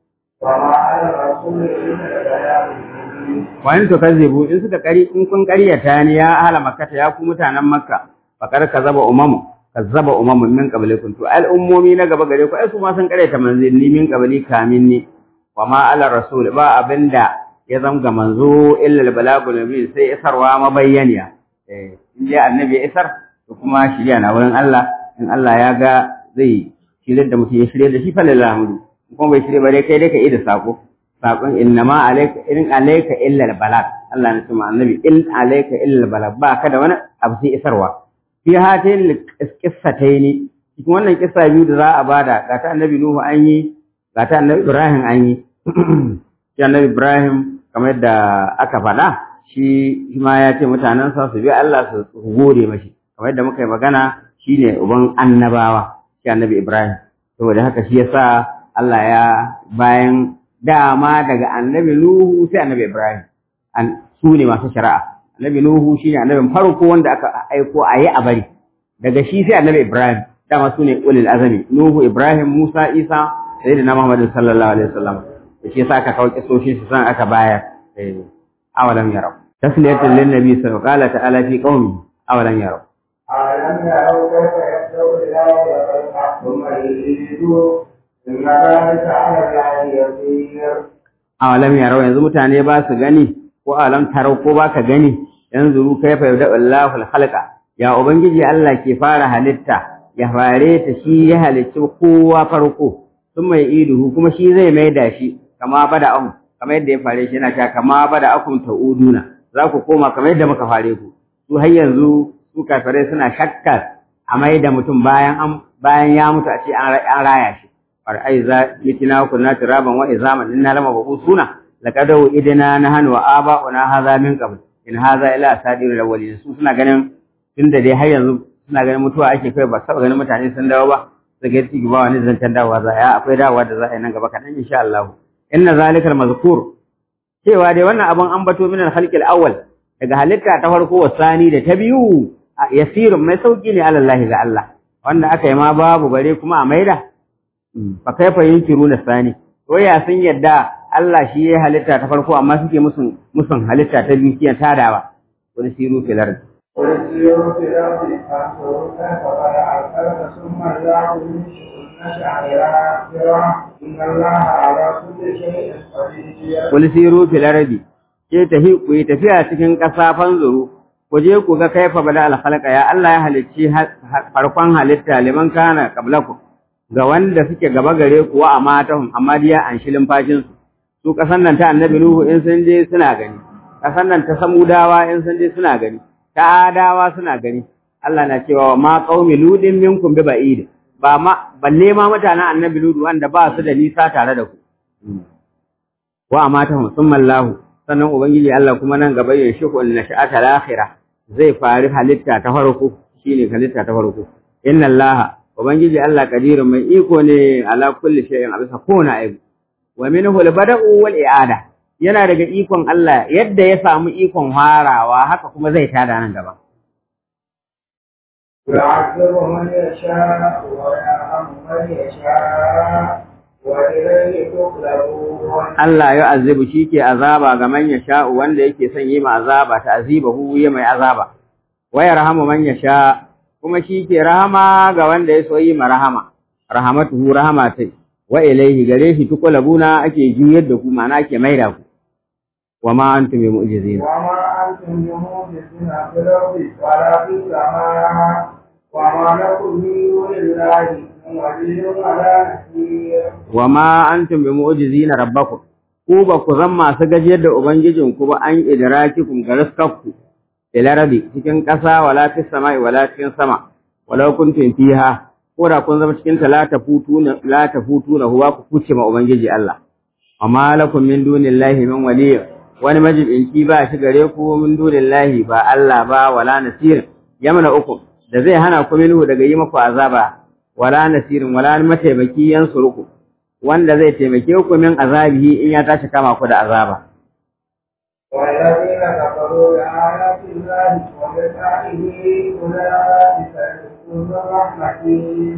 وما على الرسول إلا البلاغ المبين wa in tukazzibu in suka kari in kun ƙaryata ni ya ahla makkata ya ku mutanen makka faqad kazaba umamu kazzaba umamun min qablikum to al'ummomi na gaba gare ku ai su ma sun ƙaryata manzanni min qabli kamin ni wa ma ala rasul ba abinda ya zama ga manzo illa al-balagul mubin sai isarwa mabayyaniya eh in dai annabi ya isar to kuma shirya na wurin Allah in Allah ya ga zai shirye da mutum ya shirye da shi fa lillahi hamdu kuma bai shirye ba dai kai dai ka yi da sako sakon innama alayka in alayka illa al-balag Allah ne kuma annabi in alayka illa al-balag ba ka da wani abu sai isarwa fi hatin qissataini cikin wannan kissa biyu da za a bada ga ta annabi Nuhu an yi ga ta annabi Ibrahim an yi shi annabi Ibrahim kamar yadda aka faɗa shi ma ya ce mutanensa su bi Allah su gode mashi kamar yadda muka yi magana shine uban annabawa shi annabi Ibrahim saboda haka shi yasa Allah ya bayan dama daga annabi Nuhu sai annabi Ibrahim an su ne masu shari'a annabi Nuhu shine annabin farko wanda aka aiko a yi a bari daga shi sai annabi Ibrahim dama su ne ulil azami Nuhu Ibrahim Musa Isa sayyidina Muhammad sallallahu alaihi wasallam shi yasa aka kawo kisoshi su san aka bayar awalam yarau tasliyatan lin nabi sallallahu alaihi wa ta'ala fi qaumi awalam yarau ألم يروا كيف يبدأ الله ويرفع ثم يعيده إن ذلك على الله يسير awalam yarau yanzu mutane ba su gani ko alam tarau ko ba ka gani yanzu ru kaifa yabda Allahu al-khalqa ya ubangiji Allah ke fara halitta ya fare ta shi ya halicci kowa farko sun mai iduhu kuma shi zai mai da shi kama bada an kamar yadda ya fare shi yana cewa kama bada akum ta'uduna za ku koma kamar yadda muka fare ku su har yanzu su kafirai suna shakkar a mai da mutum bayan an bayan ya mutu a ce an raya shi far ai za mitina kunna turaban wa izaman inna lama suna laqad idina nahnu wa aba'una hadha min qabl in hadha ila asadirul awwalin su suna ganin tunda dai har yanzu suna ganin mutuwa ake kai ba saba ganin mutane sun dawo ba su ga ci ba wani zancen dawowa za a akwai dawowa da za a yi nan gaba kaɗan insha Allah inna zalikal mazkur cewa dai wannan abun an bato min al-khalqil awwal daga halitta ta farko wasani da ta biyu yasirun mai sauki ne alallahi ga Allah wanda aka yi ma babu bare kuma a maida fa kaifa yunkiruna sani to ya sun yadda Allah shi ya halitta ta farko amma suke musun musun halitta ta biyu kiyan tadawa wani siru fil ard قل سيروا في الأرض فانظروا كيف بدأ الخلق ثم يعود نشأ إن الله على كل شيء قدير wani siru fil ard ke tafi ku yi tafiya cikin ƙasa fanzuru ku je ku ga kaifa bada al khalqa ya Allah ya halicci farkon halitta liman kana qablakum ga wanda suke gaba gare ku wa amatahum amma diya an shilin fashin su su kasan nan ta annabi nuhu in sun je suna gani kasan nan ta samudawa in sun je suna gani ta adawa suna gani Allah na cewa ma qaumi ludin minkum bi ba'id ba ma balle ma mutanen annabi ludu wanda ba su da nisa tare da ku wa amatahum summa Allah sannan ubangiji Allah kuma nan gaba ya shi kun nasha'ata al-akhirah zai fari halitta ta farko shine halitta ta farko inna Allah ubangiji Allah kadirun mai iko ne ala kulli shay'in a bisa kowane aibu wa minhu al-bada'u wal i'ada yana daga ikon Allah yadda ya samu ikon harawa haka kuma zai tada nan gaba يعذب من يشاء ويرحم من يشاء وإليه تقلبون Allah ya azibu ke azaba ga man yasha wanda yake son yi ma azaba ta azibahu ya mai azaba wa yarhamu man yasha kuma shi ke rahama ga wanda ya so yi ma rahama rahamatuhu rahama tai wa ilaihi gare shi tuqlabuna ake juyar da ku ma'ana ake maida ku wa ma antum bi mu'jizina وما أنتم بموجزين في الأرض ولا في السماء وما لكم من دون الله من ولي ولا نصير wa ma antum bi mu'jizina rabbakum ku ba ku zan masu gajiyar da ubangijin ku ba an idrakikum ga riskakku ila rabi cikin ƙasa wala fis sama'i wala cikin sama walau kuntum fiha ko da kun zama cikin ta la tafutuna la tafutuna huwa ku kuce ma ubangiji Allah amma lakum min dunillahi min waliy wani majibinci ba shi gare ku min dunillahi ba Allah ba wala nasir yamna uku da zai hana ku minhu daga yi maku azaba wala nasirin wala mataimaki yansuruku wanda zai taimake ku min azabihi in ya tashi kama ku da azaba والذين كفروا بآيات الله ولقائه أولئك يدخلون رحمته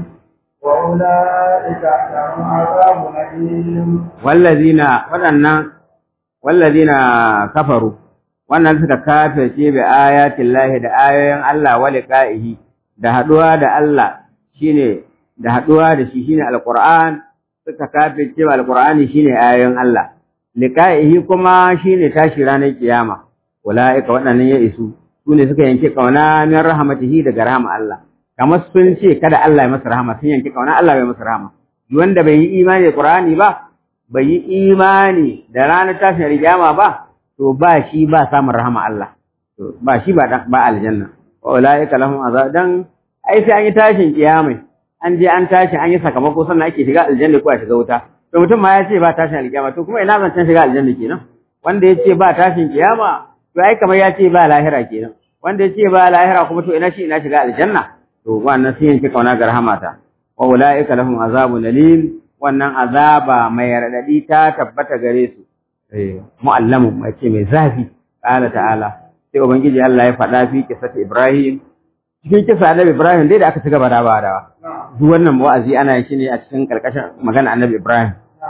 وأولئك لهم عذاب أليم wallazina waɗannan wallazina kafaru wannan suka kafirce bi ayatin lahi da ayoyin Allah wa liqa'ihi da haduwa da Allah shine da haduwa da shi shine alquran suka kafirce wa alqurani shine ayoyin Allah liqa'ihi kuma shine tashi ranar kiyama ulaika waɗannan ya isu sune suka yanke kauna min rahmatihi daga rahama Allah kamar sun ce kada Allah ya masa rahama sun yanke kauna Allah bai masa rahama duk wanda bai yi imani da Qur'ani ba bai yi imani da ranar tashin rigama ba to ba shi ba samun rahama Allah to ba shi ba ba aljanna wa ulaika lahum azab dan ai sai an yi tashin kiyama an je an tashi an yi sakamako sannan ake shiga aljanna ko a shiga wuta to mutum ma ya ce ba tashin alkiyama to kuma ina zancen shiga aljanna kenan wanda ya ce ba tashin kiyama to ai kamar ya ce ba lahira kenan wanda ya ce ba lahira kuma to ina shi ina shiga aljanna to wannan sai yanke kauna ga rahamata wa ulaika lahum azabun alim wannan azaba mai radadi ta tabbata gare su eh mu'allamu mai ce mai zafi qala ta'ala sai ubangiji Allah ya faɗa fi kisati Ibrahim cikin kisa annabi Ibrahim dai da aka ci gaba da badawa duk wannan wa'azi ana yin shi ne a cikin karkashin magana annabi Ibrahim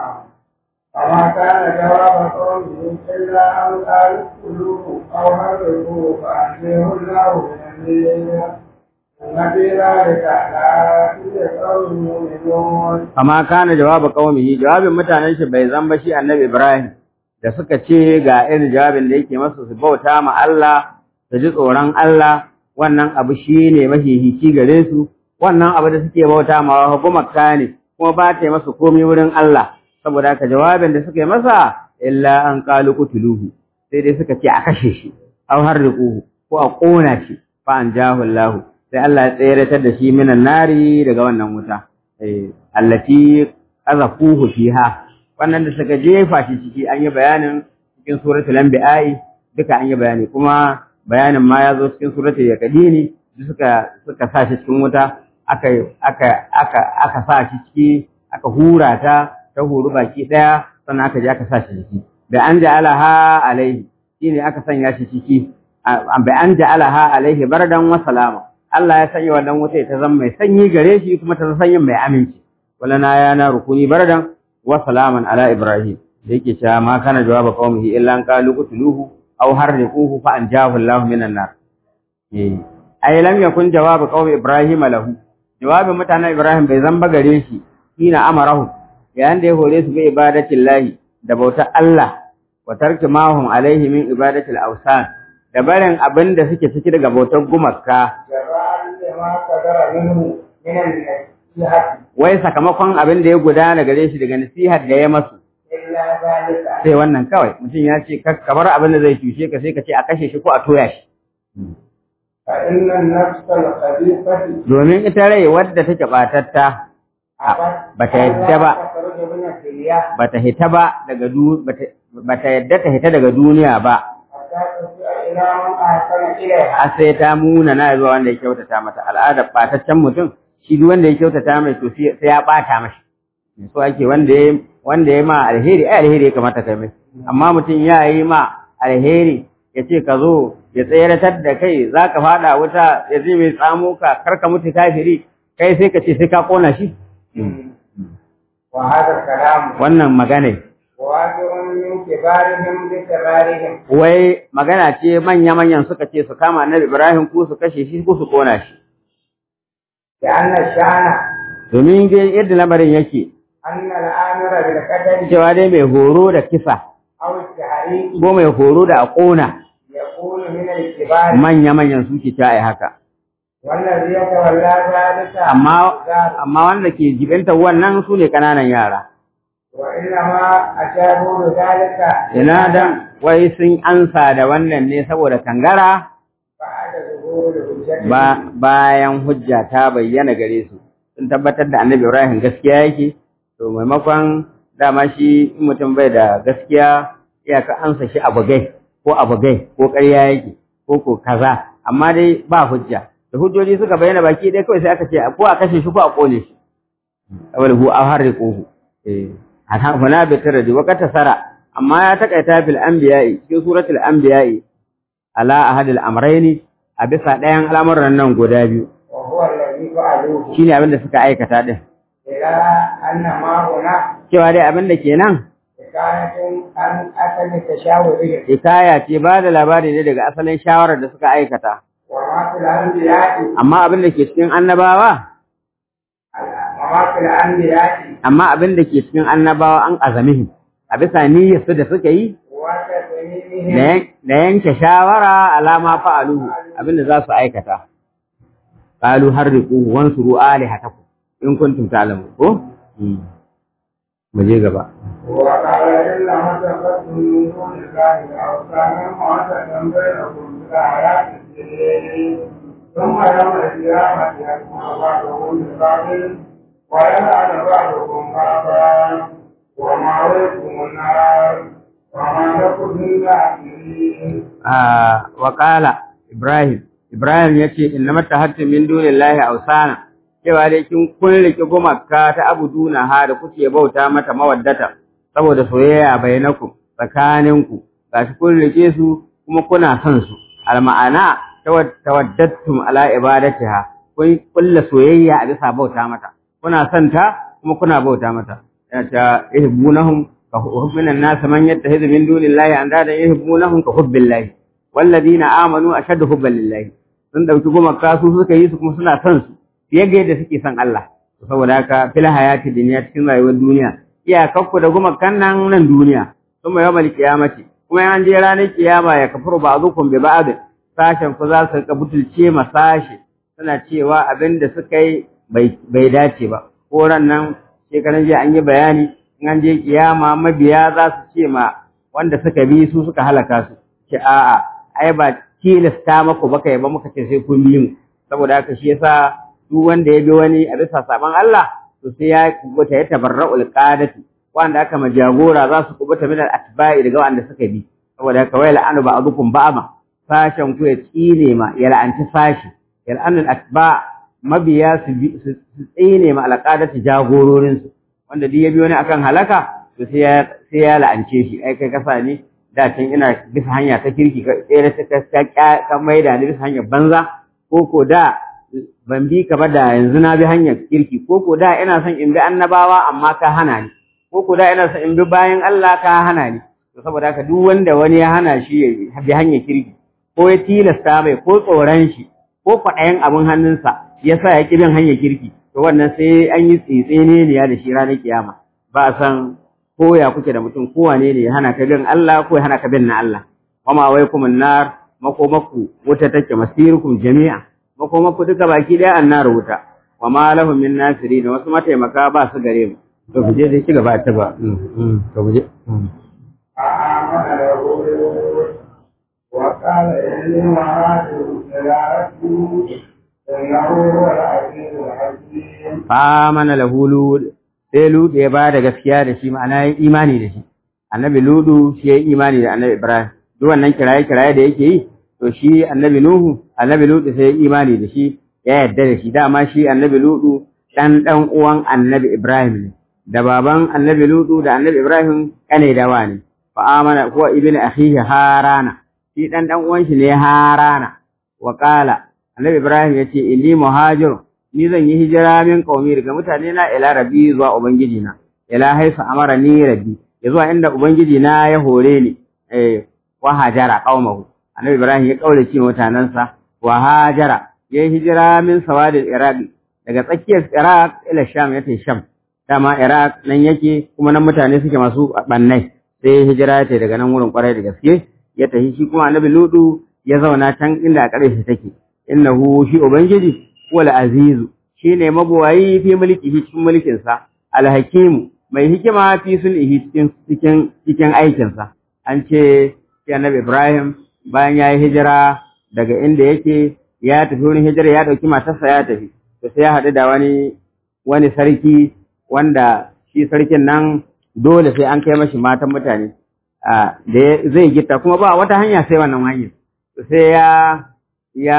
وما كان جواب قومه إلا أن قالوا اقتلوه أو حرقوه فأنزله الله من النير إن في ذلك لآيات لقوم يؤمنون amma kana jawaba qaumihi jawabin mutanen shi bai zan ba shi annabi Ibrahim da suka ce ga irin jawabin da yake masa su bauta ma Allah su ji tsoron Allah wannan abu shine mahihici gare su wannan abu da suke bauta ma hukumar ne kuma ba ta yi masa komai wurin Allah saboda haka jawabin da suka yi masa illa an qalu qutuluhu sai dai suka ce a kashe shi aw harriquhu ko a kona shi fa an jahu Allah sai Allah ya tseratar da shi minan nari daga wannan wuta eh allati qazafuhu fiha wannan da suka jefa shi ciki an yi bayanin cikin suratul anbiya duka an yi bayani kuma bayanin ma ya zo cikin suratul yaqdini suka suka sa shi cikin wuta aka aka aka aka sa shi ciki aka hura ta ta huru baki daya sannan aka je aka sa shi ciki da an ja'alaha alaihi shine aka sanya shi ciki bai an ja'alaha alaihi bardan wa salama Allah ya sanya wannan wuta ta zama mai sanyi gare shi kuma ta sanyi mai aminci wala na ya na rukuni bardan wa salaman ala ibrahim da yake cewa ma kana jawaba qaumihi illa an qalu qutluhu aw harriquhu fa anjahu Allah minan nar eh ai lam yakun jawabu qaumi ibrahim lahu jawabin mutanen ibrahim bai zamba gare shi hina amarahu yayin da ya hore su bi ibadatin lahi da bautar Allah wa tarki mahum alaihi min ibadatil awsan da barin abin da suke ciki daga bautar gumaka wai sakamakon abin da ya gudana gare shi daga nasihar da ya masu sai wannan kawai mutum ya ce kamar abin da zai cushe ka sai ka ce a kashe shi ko a toya shi domin ita rai wadda take batatta bata yadda ba bata hita ba daga bata yadda ta hita daga duniya ba a sai ta muna na zuwa wanda ya kyautata mata al'adar ɓataccen mutum shi duk wanda ya kyautata mai to sai ya ɓata mashi so ake wanda ya wanda ya ma alheri ai alheri ya kamata kai mai amma mutum ya yi ma alheri ya ce ka zo ya tseratar da kai za ka faɗa wuta ya zai mai tsamo ka kar ka mutu kafiri kai sai ka ce sai ka ƙona shi wannan magana Wai magana ce manya-manyan suka ce su kama annabi Ibrahim ko su kashe shi ko su kona shi. Domin yadda lamarin yake, cewa dai mai horo da kisa, ko mai horo da a ƙona, manya-manyan suke ta yi haka. Amma wanda ke jibinta wannan su ne ƙananan yara. Ina dan wai sun ansa da wannan ne saboda kangara ba bayan hujja ta bayyana gare su sun tabbatar da annabi Ibrahim gaskiya yake to maimakon dama shi in mutum bai da gaskiya iyaka ansa shi abugai ko abugai ko ƙarya yake ko ko kaza amma dai ba hujja da hujjoji suka bayyana baki dai kawai sai aka ce ko a kashe shi ko a kone shi awal hu a harriquhu eh huna bi taradi wa sara amma ya takaita bil anbiya'i cikin suratul anbiya'i ala ahadil amrayni a bisa ɗayan al'amuran nan guda biyu shine abin da suka aikata din cewa dai abin da kenan hikaya ce ba da labari ne daga asalin shawarar da suka aikata amma abin da ke cikin annabawa amma abin da ke cikin annabawa an azamihi a bisa niyyarsu da suka yi da yanke shawara alama fa'aluhu abin da za su aikata qalu harriqu wansuru alihatakum in kuntum ta'lamun ko mu je gaba وقال إلا ما تقدم من دون الله أوثانا معتدا بينكم بالآيات السنين ثم يوم القيامة يكون بعضهم ببعض ويلعن بعضكم بعضا ومأويكم النار وما لكم من ناصرين. آه وقال إبراهيم إبراهيم يأتي إنما اتخذتم من دون الله أوثانا cewa dai kin kun rike gumaka ta abuduna ha da kuke bauta mata mawaddata saboda soyayya bainakum tsakaninku gashi kun rike su kuma kuna son su alma'ana tawaddattum ala ibadatiha kun kulla soyayya a bisa bauta mata kuna son ta kuma kuna bauta mata ya ta ihbunahum ka hubbinan nas man yattakhidhu min dunillahi andada ihbunahum ka hubbillahi walladina amanu ashaddu hubban lillahi sun dauki gumaka su suka yi su kuma suna son su fiye ga yadda suke son Allah saboda haka fil hayati dunya cikin rayuwar duniya iyakakku da gumakan nan nan duniya kuma yawmal qiyamati kuma an je ranar kiyama ya kafuru ba'dukum bi ba'd sashen ku za su ka butulce ma sashi suna cewa abin da suka yi bai dace ba ko ran nan shekaran jiya an yi bayani in an je kiyama mabiya za su ce ma wanda suka bi su suka halaka su ce a'a ai ba tilasta maku baka yi ba muka ce sai kun bi mu saboda haka shi yasa duk wanda ya bi wani a bisa saban Allah to sai ya kubuta ya tabarra'ul qadati wanda aka ma jagora za su kubuta min al-atba'i daga wanda suka bi saboda haka wai la'anu ba'dukum ba'ama sashen ku ya tsine ma ya la'anci sashi ya la'anu al-atba' mabiya su tsine ma al-qadati jagororin su wanda duk ya bi wani akan halaka to sai ya sai ya la'ance shi ai kai kasa ne da can ina bisa hanya ta kirki ka tsere ta ka maida ni bisa hanyar banza ko ko da ban bi ka ba da yanzu na bi hanyar kirki ko ko da ina son in bi annabawa amma ka hana ni ko ko da ina son in bi bayan Allah ka hana ni to saboda haka duk wanda wani ya hana shi ya bi hanyar kirki ko ya tilasta mai ko tsoron shi ko kwaɗayin abin hannunsa ya sa ya ƙi bin hanyar kirki to wannan sai an yi tsitsene ne da shi ranar kiyama ba a san ko ya kuke da mutum ko wane ne ya hana ka bin Allah ko ya hana ka bin na Allah wama waikum nar makomaku wuta take masirukum jami'a makomaku duka baki daya annar wuta wama lahum min nasirin wasu mataimaka ba su gare mu to ku je dai ci gaba ta ba to mu je فآمن له وقال إني مهاجر إلى ربي إنه هو العزيز الحكيم famana lahu lud sai lud ya ba da gaskiya da shi ma'ana ya imani da shi annabi ludu shi ya imani da annabi ibrahim duk wannan kiraye kiraye da yake yi to shi annabi nuhu annabi ludu sai ya imani da shi ya yarda da shi dama shi annabi ludu dan dan uwan annabi ibrahim ne da baban annabi ludu da annabi ibrahim kane dawa ne fa amana huwa ibnu akhihi harana shi dan dan uwan shi ne harana wa qala annabi ibrahim yace inni muhajirun ni zan yi hijira min qaumi daga mutane na ila rabbi zuwa ubangiji na ila haifa amara ni rabbi ya zuwa inda ubangiji na ya hore ni eh wa hajara qaumahu annabi ibrahim ya kaurace mutanansa wa hajara ya yi hijira min sawadil iraq daga tsakiyar iraq ila sham ya tafi sham dama iraq nan yake kuma nan mutane suke masu bannai sai hijira ya daga nan wurin kwarai da gaske ya tafi shi kuma annabi ludu ya zauna can inda a ƙarshe take innahu shi ubangiji wal azizu shine mabuwayi fi mulkihi cikin mulkin sa al hakimu mai hikima fi sulhi cikin cikin cikin aikin sa an ce shi annabi Ibrahim bayan yayi hijira daga inda yake ya tafi wurin hijira ya dauki matarsa ya tafi to sai ya haɗu da wani wani sarki wanda shi sarkin nan dole sai an kai mashi matan mutane da zai gita kuma ba wata hanya sai wannan hanyar sai ya ya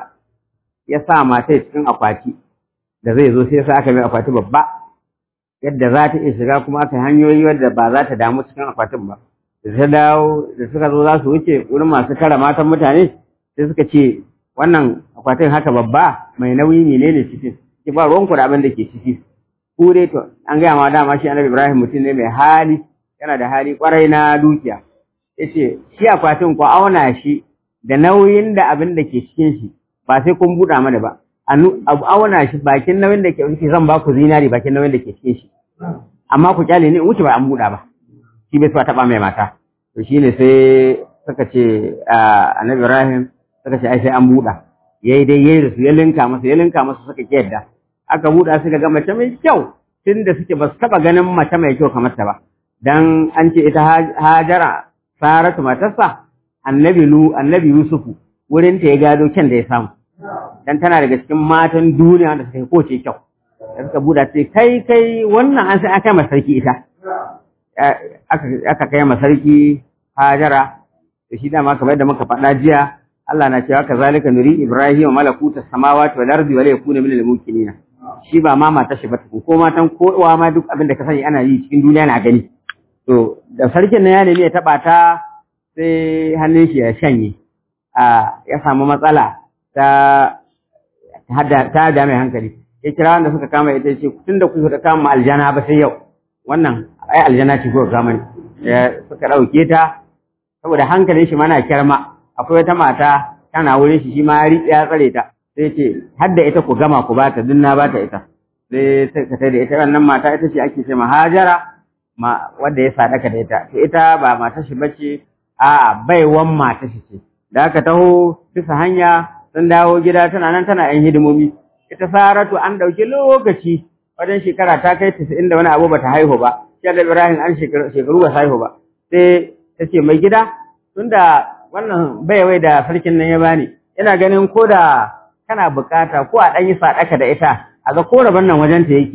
ya sa mata cikin akwati da zai zo sai sa aka mai akwati babba yadda za ta iya shiga kuma aka hanyoyi wadda ba za ta damu cikin akwatin ba da ta dawo da suka zo za su wuce wurin masu kara matan mutane sai suka ce wannan akwatin haka babba mai nauyi ne ne cikin ki ba ruwanku da abin da ke ciki ku dai to an gaya ma dama shi annabi ibrahim mutum ne mai hali yana da hali kwarai na dukiya yace shi akwatin ku auna shi da nauyin da abin da ke cikin shi ba sai kun buɗa mana ba abu auna shi bakin nauyin da ke cikin zan ba ku zinari bakin nauyin da ke cikin shi amma ku kyale ne in wuce ba an buɗa ba shi bai so taɓa mai mata to shine sai suka ce annabi Ibrahim suka ce ai sai an buɗa yayi dai yayi da su ya linka masa ya linka masa suka ki yadda aka buɗa suka ga mace mai kyau tunda suke ba su taɓa ganin mace mai kyau kamar ta ba dan an ce ita Hajara Saratu matarsa annabi Lu annabi Yusufu wurin ta ya gado kyan da ya samu dan tana daga cikin matan duniya wanda suka yi koce kyau da suka buɗa ce kai kai wannan an sai aka masa sarki ita aka kai masa sarki Hajara da shi dama kamar yadda muka faɗa jiya Allah na cewa kazalika nuri Ibrahim malakuta samawati wal ardi wa la yakuna minal mukminin shi ba ma mata shi ba ko matan kowa ma duk abin da ka sani ana yi cikin duniya na gani to da sarkin nan ya nemi ya taba ta sai hannun shi ya shanye a ya samu matsala ta ta da mai hankali ya kira wanda suka kama ita ce tunda ku da kama aljana ba sai yau wannan ai aljana ce ko kama ne suka dauke ta saboda hankalin shi mana kyarma akwai wata mata tana wurin shi shi ma ya riƙe ya tsare ta sai ce har da ita ku gama ku bata duk na bata ita sai ta kai da ita wannan mata ita ce ake ce mahajara ma wanda ya sadaka da ita to ita ba mata shi bace a'a baiwan mata shi ce da aka taho bisa hanya sun dawo gida tana nan tana yan hidimomi ita saratu an ɗauki lokaci wajen shekara ta kai tisa'in da wani abu ba ta haihu ba shi da ibrahim an shekaru ba haihu ba sai ta ce mai gida tunda wannan baiwai da sarkin nan ya bani ina ganin ko da kana bukata ko a ɗan yi sadaka da ita a ga ko rabon nan wajen ta yake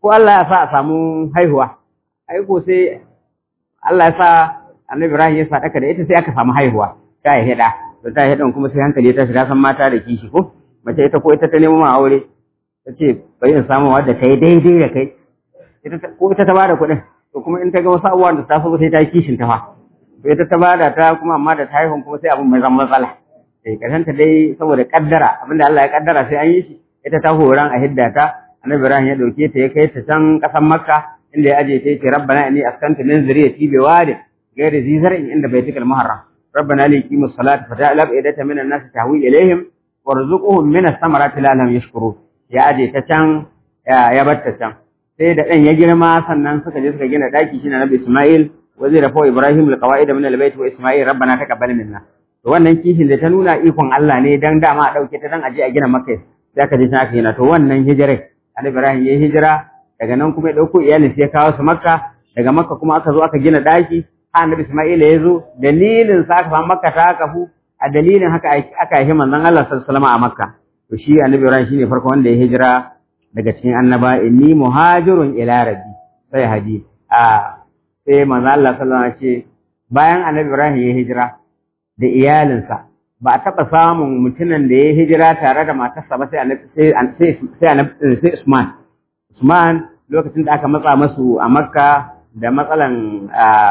ko Allah ya sa a samu haihuwa ai ko sai Allah ya sa Annabi Ibrahim ya sadaka da ita sai aka samu haihuwa ta yi hida to ta yi hidan kuma sai hankali ta shiga san mata da kishi ko mace ita ko ita ta nemo ma aure ta ce bari in samu wadda kai daidai da kai ita ko ita ta bada kuɗin to kuma in ta ga wasu abubuwan da ta so sai ta yi kishin ta fa to ita ta bada ta kuma amma da ta haihun kuma sai abin mai zama matsala eh karshen ta dai saboda kaddara abinda Allah ya kaddara sai an yi shi ita ta horan a hidda ta Annabi Ibrahim ya dauke ta ya kai ta can kasan Makka inda ya aje ta yace rabbana inni askantu min zuriyati bi wadin غير ذي زرع عند بيتك المحرم ربنا ليقيموا الصلاة فتعال أفئدة من الناس تهوي إليهم وارزقهم من الثمرات لعلهم يشكرون يا أجي تشان يا يا بت تشان sai da ɗan ya girma sannan suka je suka gina ɗaki shi na Nabi Ismail wa zai rafo Ibrahim alqawaid min albayt wa Ismail rabbana taqabbal minna to wannan kishin da ta nuna ikon Allah ne dan dama a dauke ta dan aje a gina Makka sai aka je ta aka gina to wannan hijirai Annabi Ibrahim ya hijira daga nan kuma ya dauko iyalin sai ya kawo su Makka daga Makka kuma aka zo aka gina ɗaki annabi Isma'ila ya zo dalilin sa aka samu Makka ta kafu a dalilin haka aka yi manzon Allah sallallahu alaihi wasallam a Makka to shi annabi Ibrahim shine farko wanda ya hijira daga cikin annaba inni muhajirun ila rabbi sai haji a sai manzon Allah sallallahu alaihi wasallam ce bayan annabi Ibrahim ya hijira da iyalinsa ba a taɓa samun mutumin da ya hijira tare da matarsa ba sai annabi sai sai sai Usman Usman lokacin da aka matsa masu a Makka da matsalan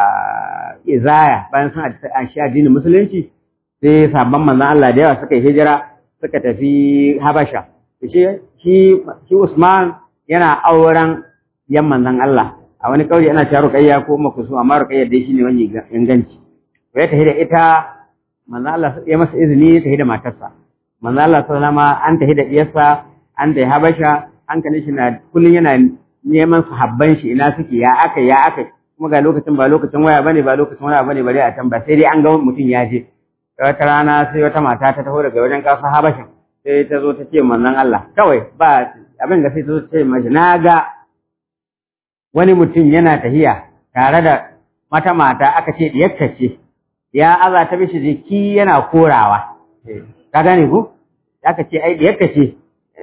izaya bayan sun shi addinin musulunci sai sabon manzon Allah da yawa suka yi hijira suka tafi Habasha shi shi Usman yana auren yan manzon Allah a wani kauri ana cewa Ruqayya ko Makusu amma Ruqayya dai shine wani inganci to ya tafi da ita manzon Allah ya masa izini ya tafi da matarsa manzon Allah sallama an tafi da iyarsa an tafi Habasha hankalin shi na kullun yana neman sahabban shi ina suke ya aka ya aka kuma ga lokacin ba lokacin waya bane ba lokacin waya bane bare a can ba sai dai an ga mutum ya je wata rana sai wata mata ta taho daga wajen kasa habashin sai ta zo ta ce manzon Allah kawai ba abin ga sai ta zo ta ce mashi na ga wani mutum yana tahiya tare da mata mata aka ce diyarta ce ya aza ta bishi jiki yana korawa ka gane ku aka ce ai diyarta ce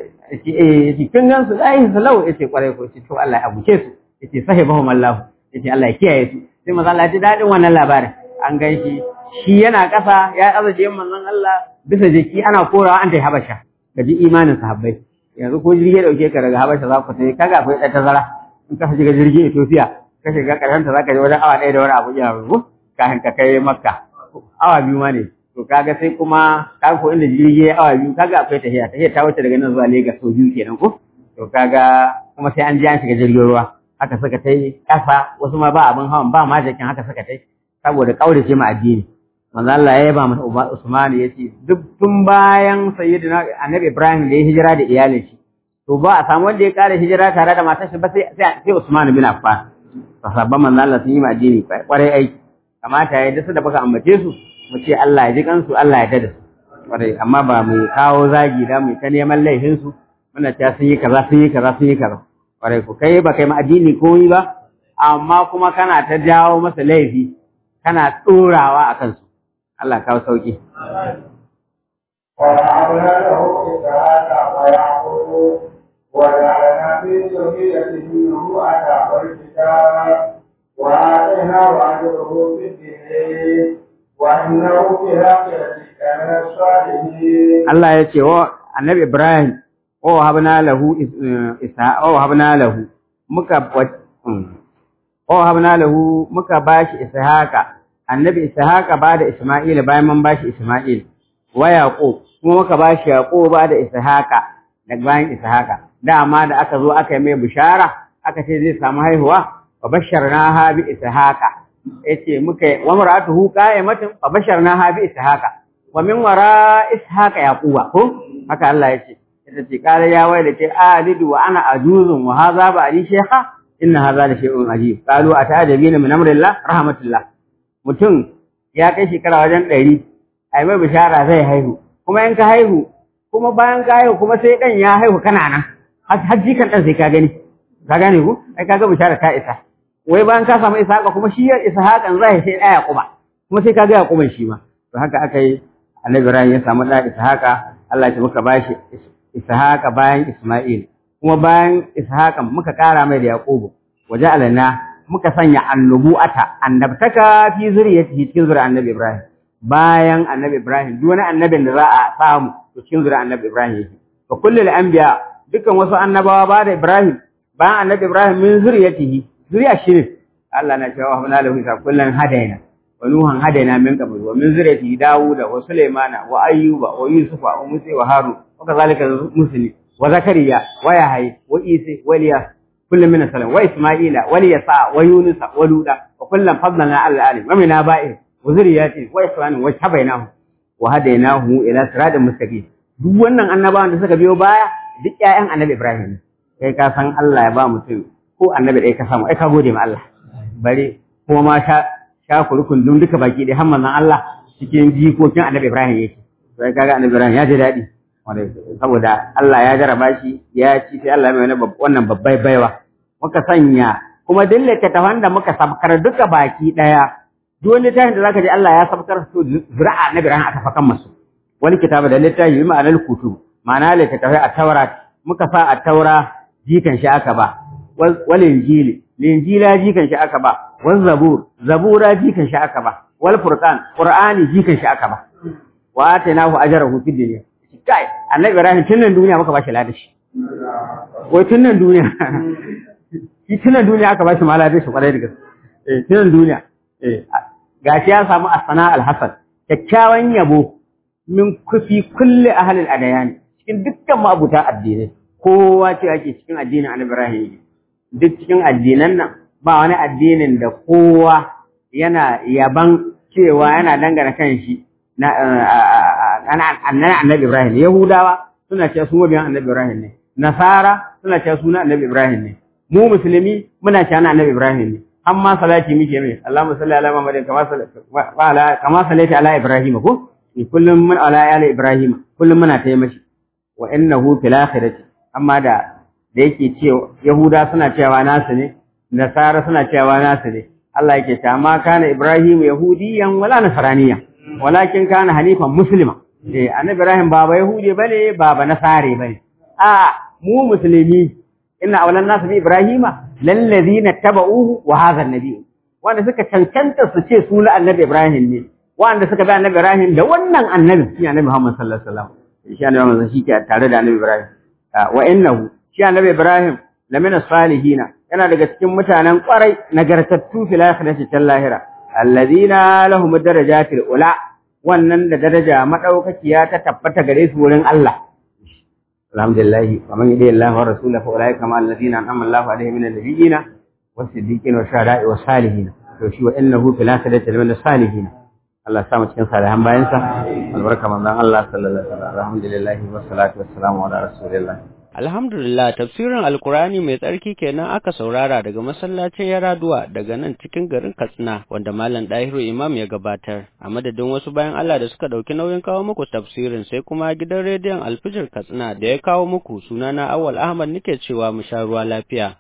kin gan su ai salau yace kwarai ko ce to Allah ya abuke su yace sahibahum Allah yace Allah ya kiyaye su sai manzo Allah ya ji dadin wannan labarin an gan shi shi yana kasa ya azaje manzon Allah bisa jiki ana korawa an tai Habasha kaji imanin sahabbai yanzu ko jirgi ya dauke ka daga Habasha za ku tai kaga akwai ɗan tazara in ka shiga jirgin Ethiopia ka shiga karshen ta zaka je wajen awa ɗaya da wani abu ya rubu kafin ka kai Makka awa biyu ma ne to kaga sai kuma kaga ko inda jirgi ya awa biyu kaga akwai tahiya tahiya ta wuce daga nan zuwa Lagos sau biyu kenan ko to kaga kuma sai an ji an shiga jirgin ruwa haka suka tai kasa wasu ma ba abin hawan ba ma jakin haka suka tai saboda kaurace ma addini manzo Allah ya yaba masa Usman ya ce duk tun bayan sayyidina Annabi Ibrahim da ya hijira da iyalin shi to ba a samu wanda ya kare hijira tare da matar shi ba sai sai Usman bin Affan sahabban manzo Allah sun yi ma addini kwarai aiki kamata ya dasa da baka ambace su mu ce Allah ya ji kansu Allah ya dada su kwarai amma ba mu kawo zagi da mu ta neman laifin su muna ta sun yi kaza sun yi kaza sun yi kaza kwarai ku kai ba kai ma addini komai ba amma kuma kana ta jawo masa laifi kana tsorawa a kansu Allah kawo sauki وجعلنا له إسحاق ويعقوب وجعلنا في ذريته نبوءة والكتاب وآتيناه أجره في الدين وإنه في الآخرة لمن الصالحين Allah ya ce wa annabi Ibrahim wa habna lahu isa wa habna lahu muka wa habna lahu muka bashi ishaqa annabi ishaqa ba da isma'il bayan mun bashi isma'il wa yaqub kuma muka bashi yaqub ba da ishaqa daga bayan ishaqa dama da aka zo aka yi mai bishara aka ce zai samu haihuwa wa basharnaha bi ishaqa yace muka wa mar'atuhu qa'imatun wa basharnaha bi ishaqa wa min wara ishaqa yaquba ko haka Allah yace ita ce kala ya wai da ce alidu wa ana ajuzun wa hadha ba ali shaykha inna hadha la shay'un ajib qalu atajabina min amrillah rahmatullah mutum ya kai shekara wajen ɗari ai mai bishara zai haihu kuma in ka haihu kuma bayan ka haihu kuma sai dan ya haihu kana nan har jikan dan sai ka gani ka gane ku ai kaga bishara ta isa wai bayan ka samu ishaqa kuma shi ya ishaqan zai sai ɗaya yaquba kuma sai ka ga yaquban shi ma to haka aka yi annabi Ibrahim ya samu da Ishaqa Allah ya muka bashi Ishaqa bayan Isma'il kuma bayan ishaqa muka ƙara mai da yaqubu waja'alna muka sanya annubu'ata annabtaka fi zuriyatihi cikin zuriyar annabi ibrahim bayan annabi ibrahim duk wani annabin da za a samu to cikin zuriyar annabi ibrahim yake fa kullul anbiya dukkan wasu annabawa ba da ibrahim bayan annabi ibrahim min zuriyatihi zuriya shi ne Allah na cewa wa lahu isa kullan hadaina wa nuhan hadaina min qabl wa min zuriyatihi dauda wa sulaimana wa ayyuba wa yusufa wa musa wa harun wa kazalika muslim wa zakariya wa yahya wa isa wa iliyas كل من السلام وإسماعيل وليسع ويونس ولودا وكلا فضلنا على العالم ومن آبائهم وذرياتهم وإخوانهم واجتبيناهم وهديناه إلى صراط مستقيم duk wannan annabawan da suka biyo baya duk ƴaƴan annabi Ibrahim kai ka san Allah ya ba mutum ko annabi ɗaya ka samu ai ka gode ma Allah bare kuma ma sha sha kurkun dun duka baki dai har manzon Allah cikin jikokin annabi Ibrahim yake sai kaga annabi Ibrahim ya ji daɗi saboda Allah ya jaraba shi ya ci sai Allah mai wannan babbai baiwa muka sanya kuma duk littattafan da muka sabkar duka baki daya duk wani littafin da zaka ji Allah ya sabkar su zira'a na biran aka fakan masu wani kitaba da littafi bi ma'anar kutu ma'ana littattafai a taura muka sa a taura jikan shi aka ba wal injili linjila jikan shi aka ba wal zabur zabura jikan shi aka ba wal furqan qur'ani jikan shi aka ba wa atainahu ajrahu fid dunya kai annabi ibrahim tun nan duniya muka bashi ladashi wai tun nan duniya shi tun nan duniya aka bashi ma ladashi kwarai da gaske eh tun nan duniya eh gashi ya samu asana alhasan kyakkyawan yabo min kufi kulli ahli al-adyan cikin dukkan mabuta addinai kowa ce ake cikin addinin annabi ibrahim duk cikin addinan nan ba wani addinin da kowa yana yaban cewa yana dangana kan shi na annabi Ibrahim Yahudawa suna cewa su mabiyan annabi Ibrahim ne Nasara suna cewa suna annabi Ibrahim ne mu musulmi muna cewa annabi Ibrahim ne amma salati muke mai Allahumma salli ala Muhammadin kama ala kama sallaita ala Ibrahim ko kullum mun ala ala Ibrahim kullum muna tayi mashi wa innahu fil akhirati amma da da yake cewa Yahuda suna cewa nasu ne Nasara suna cewa nasu ne Allah yake ta ma kana Ibrahim yahudiyan wala nasraniyan walakin kana hanifan muslima eh annabi ibrahim baba yahudi bane baba nasare bane a mu musulmi inna awlan nas bi ibrahima lallazina tabauhu wa hadha annabi wanda suka cancanta su ce su na annabi ibrahim ne wanda suka bi annabi ibrahim da wannan annabi shi annabi muhammad sallallahu alaihi wasallam shi annabi muhammad shi ke tare da annabi ibrahim wa innahu shi annabi ibrahim lamina salihina yana daga cikin mutanen kwarai nagartattu fil akhirati tal lahira alladhina lahum darajatil ula wannan da daraja madaukakiya ta tabbata gare su wurin Allah alhamdulillah wa man yadi Allah wa rasulahu fa ulaika ma alladhina an'ama Allahu alaihim min an-nabiyyin was-siddiqin wash-shuhada'i was-salihin to shi wa innahu fil akhirati lamin salihin Allah ya sa mu cikin salihan bayan sa albarka manzon Allah sallallahu alaihi wasallam alhamdulillah wa salatu wassalamu ala rasulillah Alhamdulillah tafsirin Alkurani mai tsarki kenan aka saurara daga masallacin Yaraduwa daga nan cikin garin Katsina wanda Malam Dahiru Imam ya gabatar. A madadin wasu bayan Allah da suka ɗauki nauyin kawo muku tafsirin sai kuma gidan rediyon Alfijir Katsina da ya kawo muku sunana Awal Ahmad nake cewa mu sha ruwa lafiya.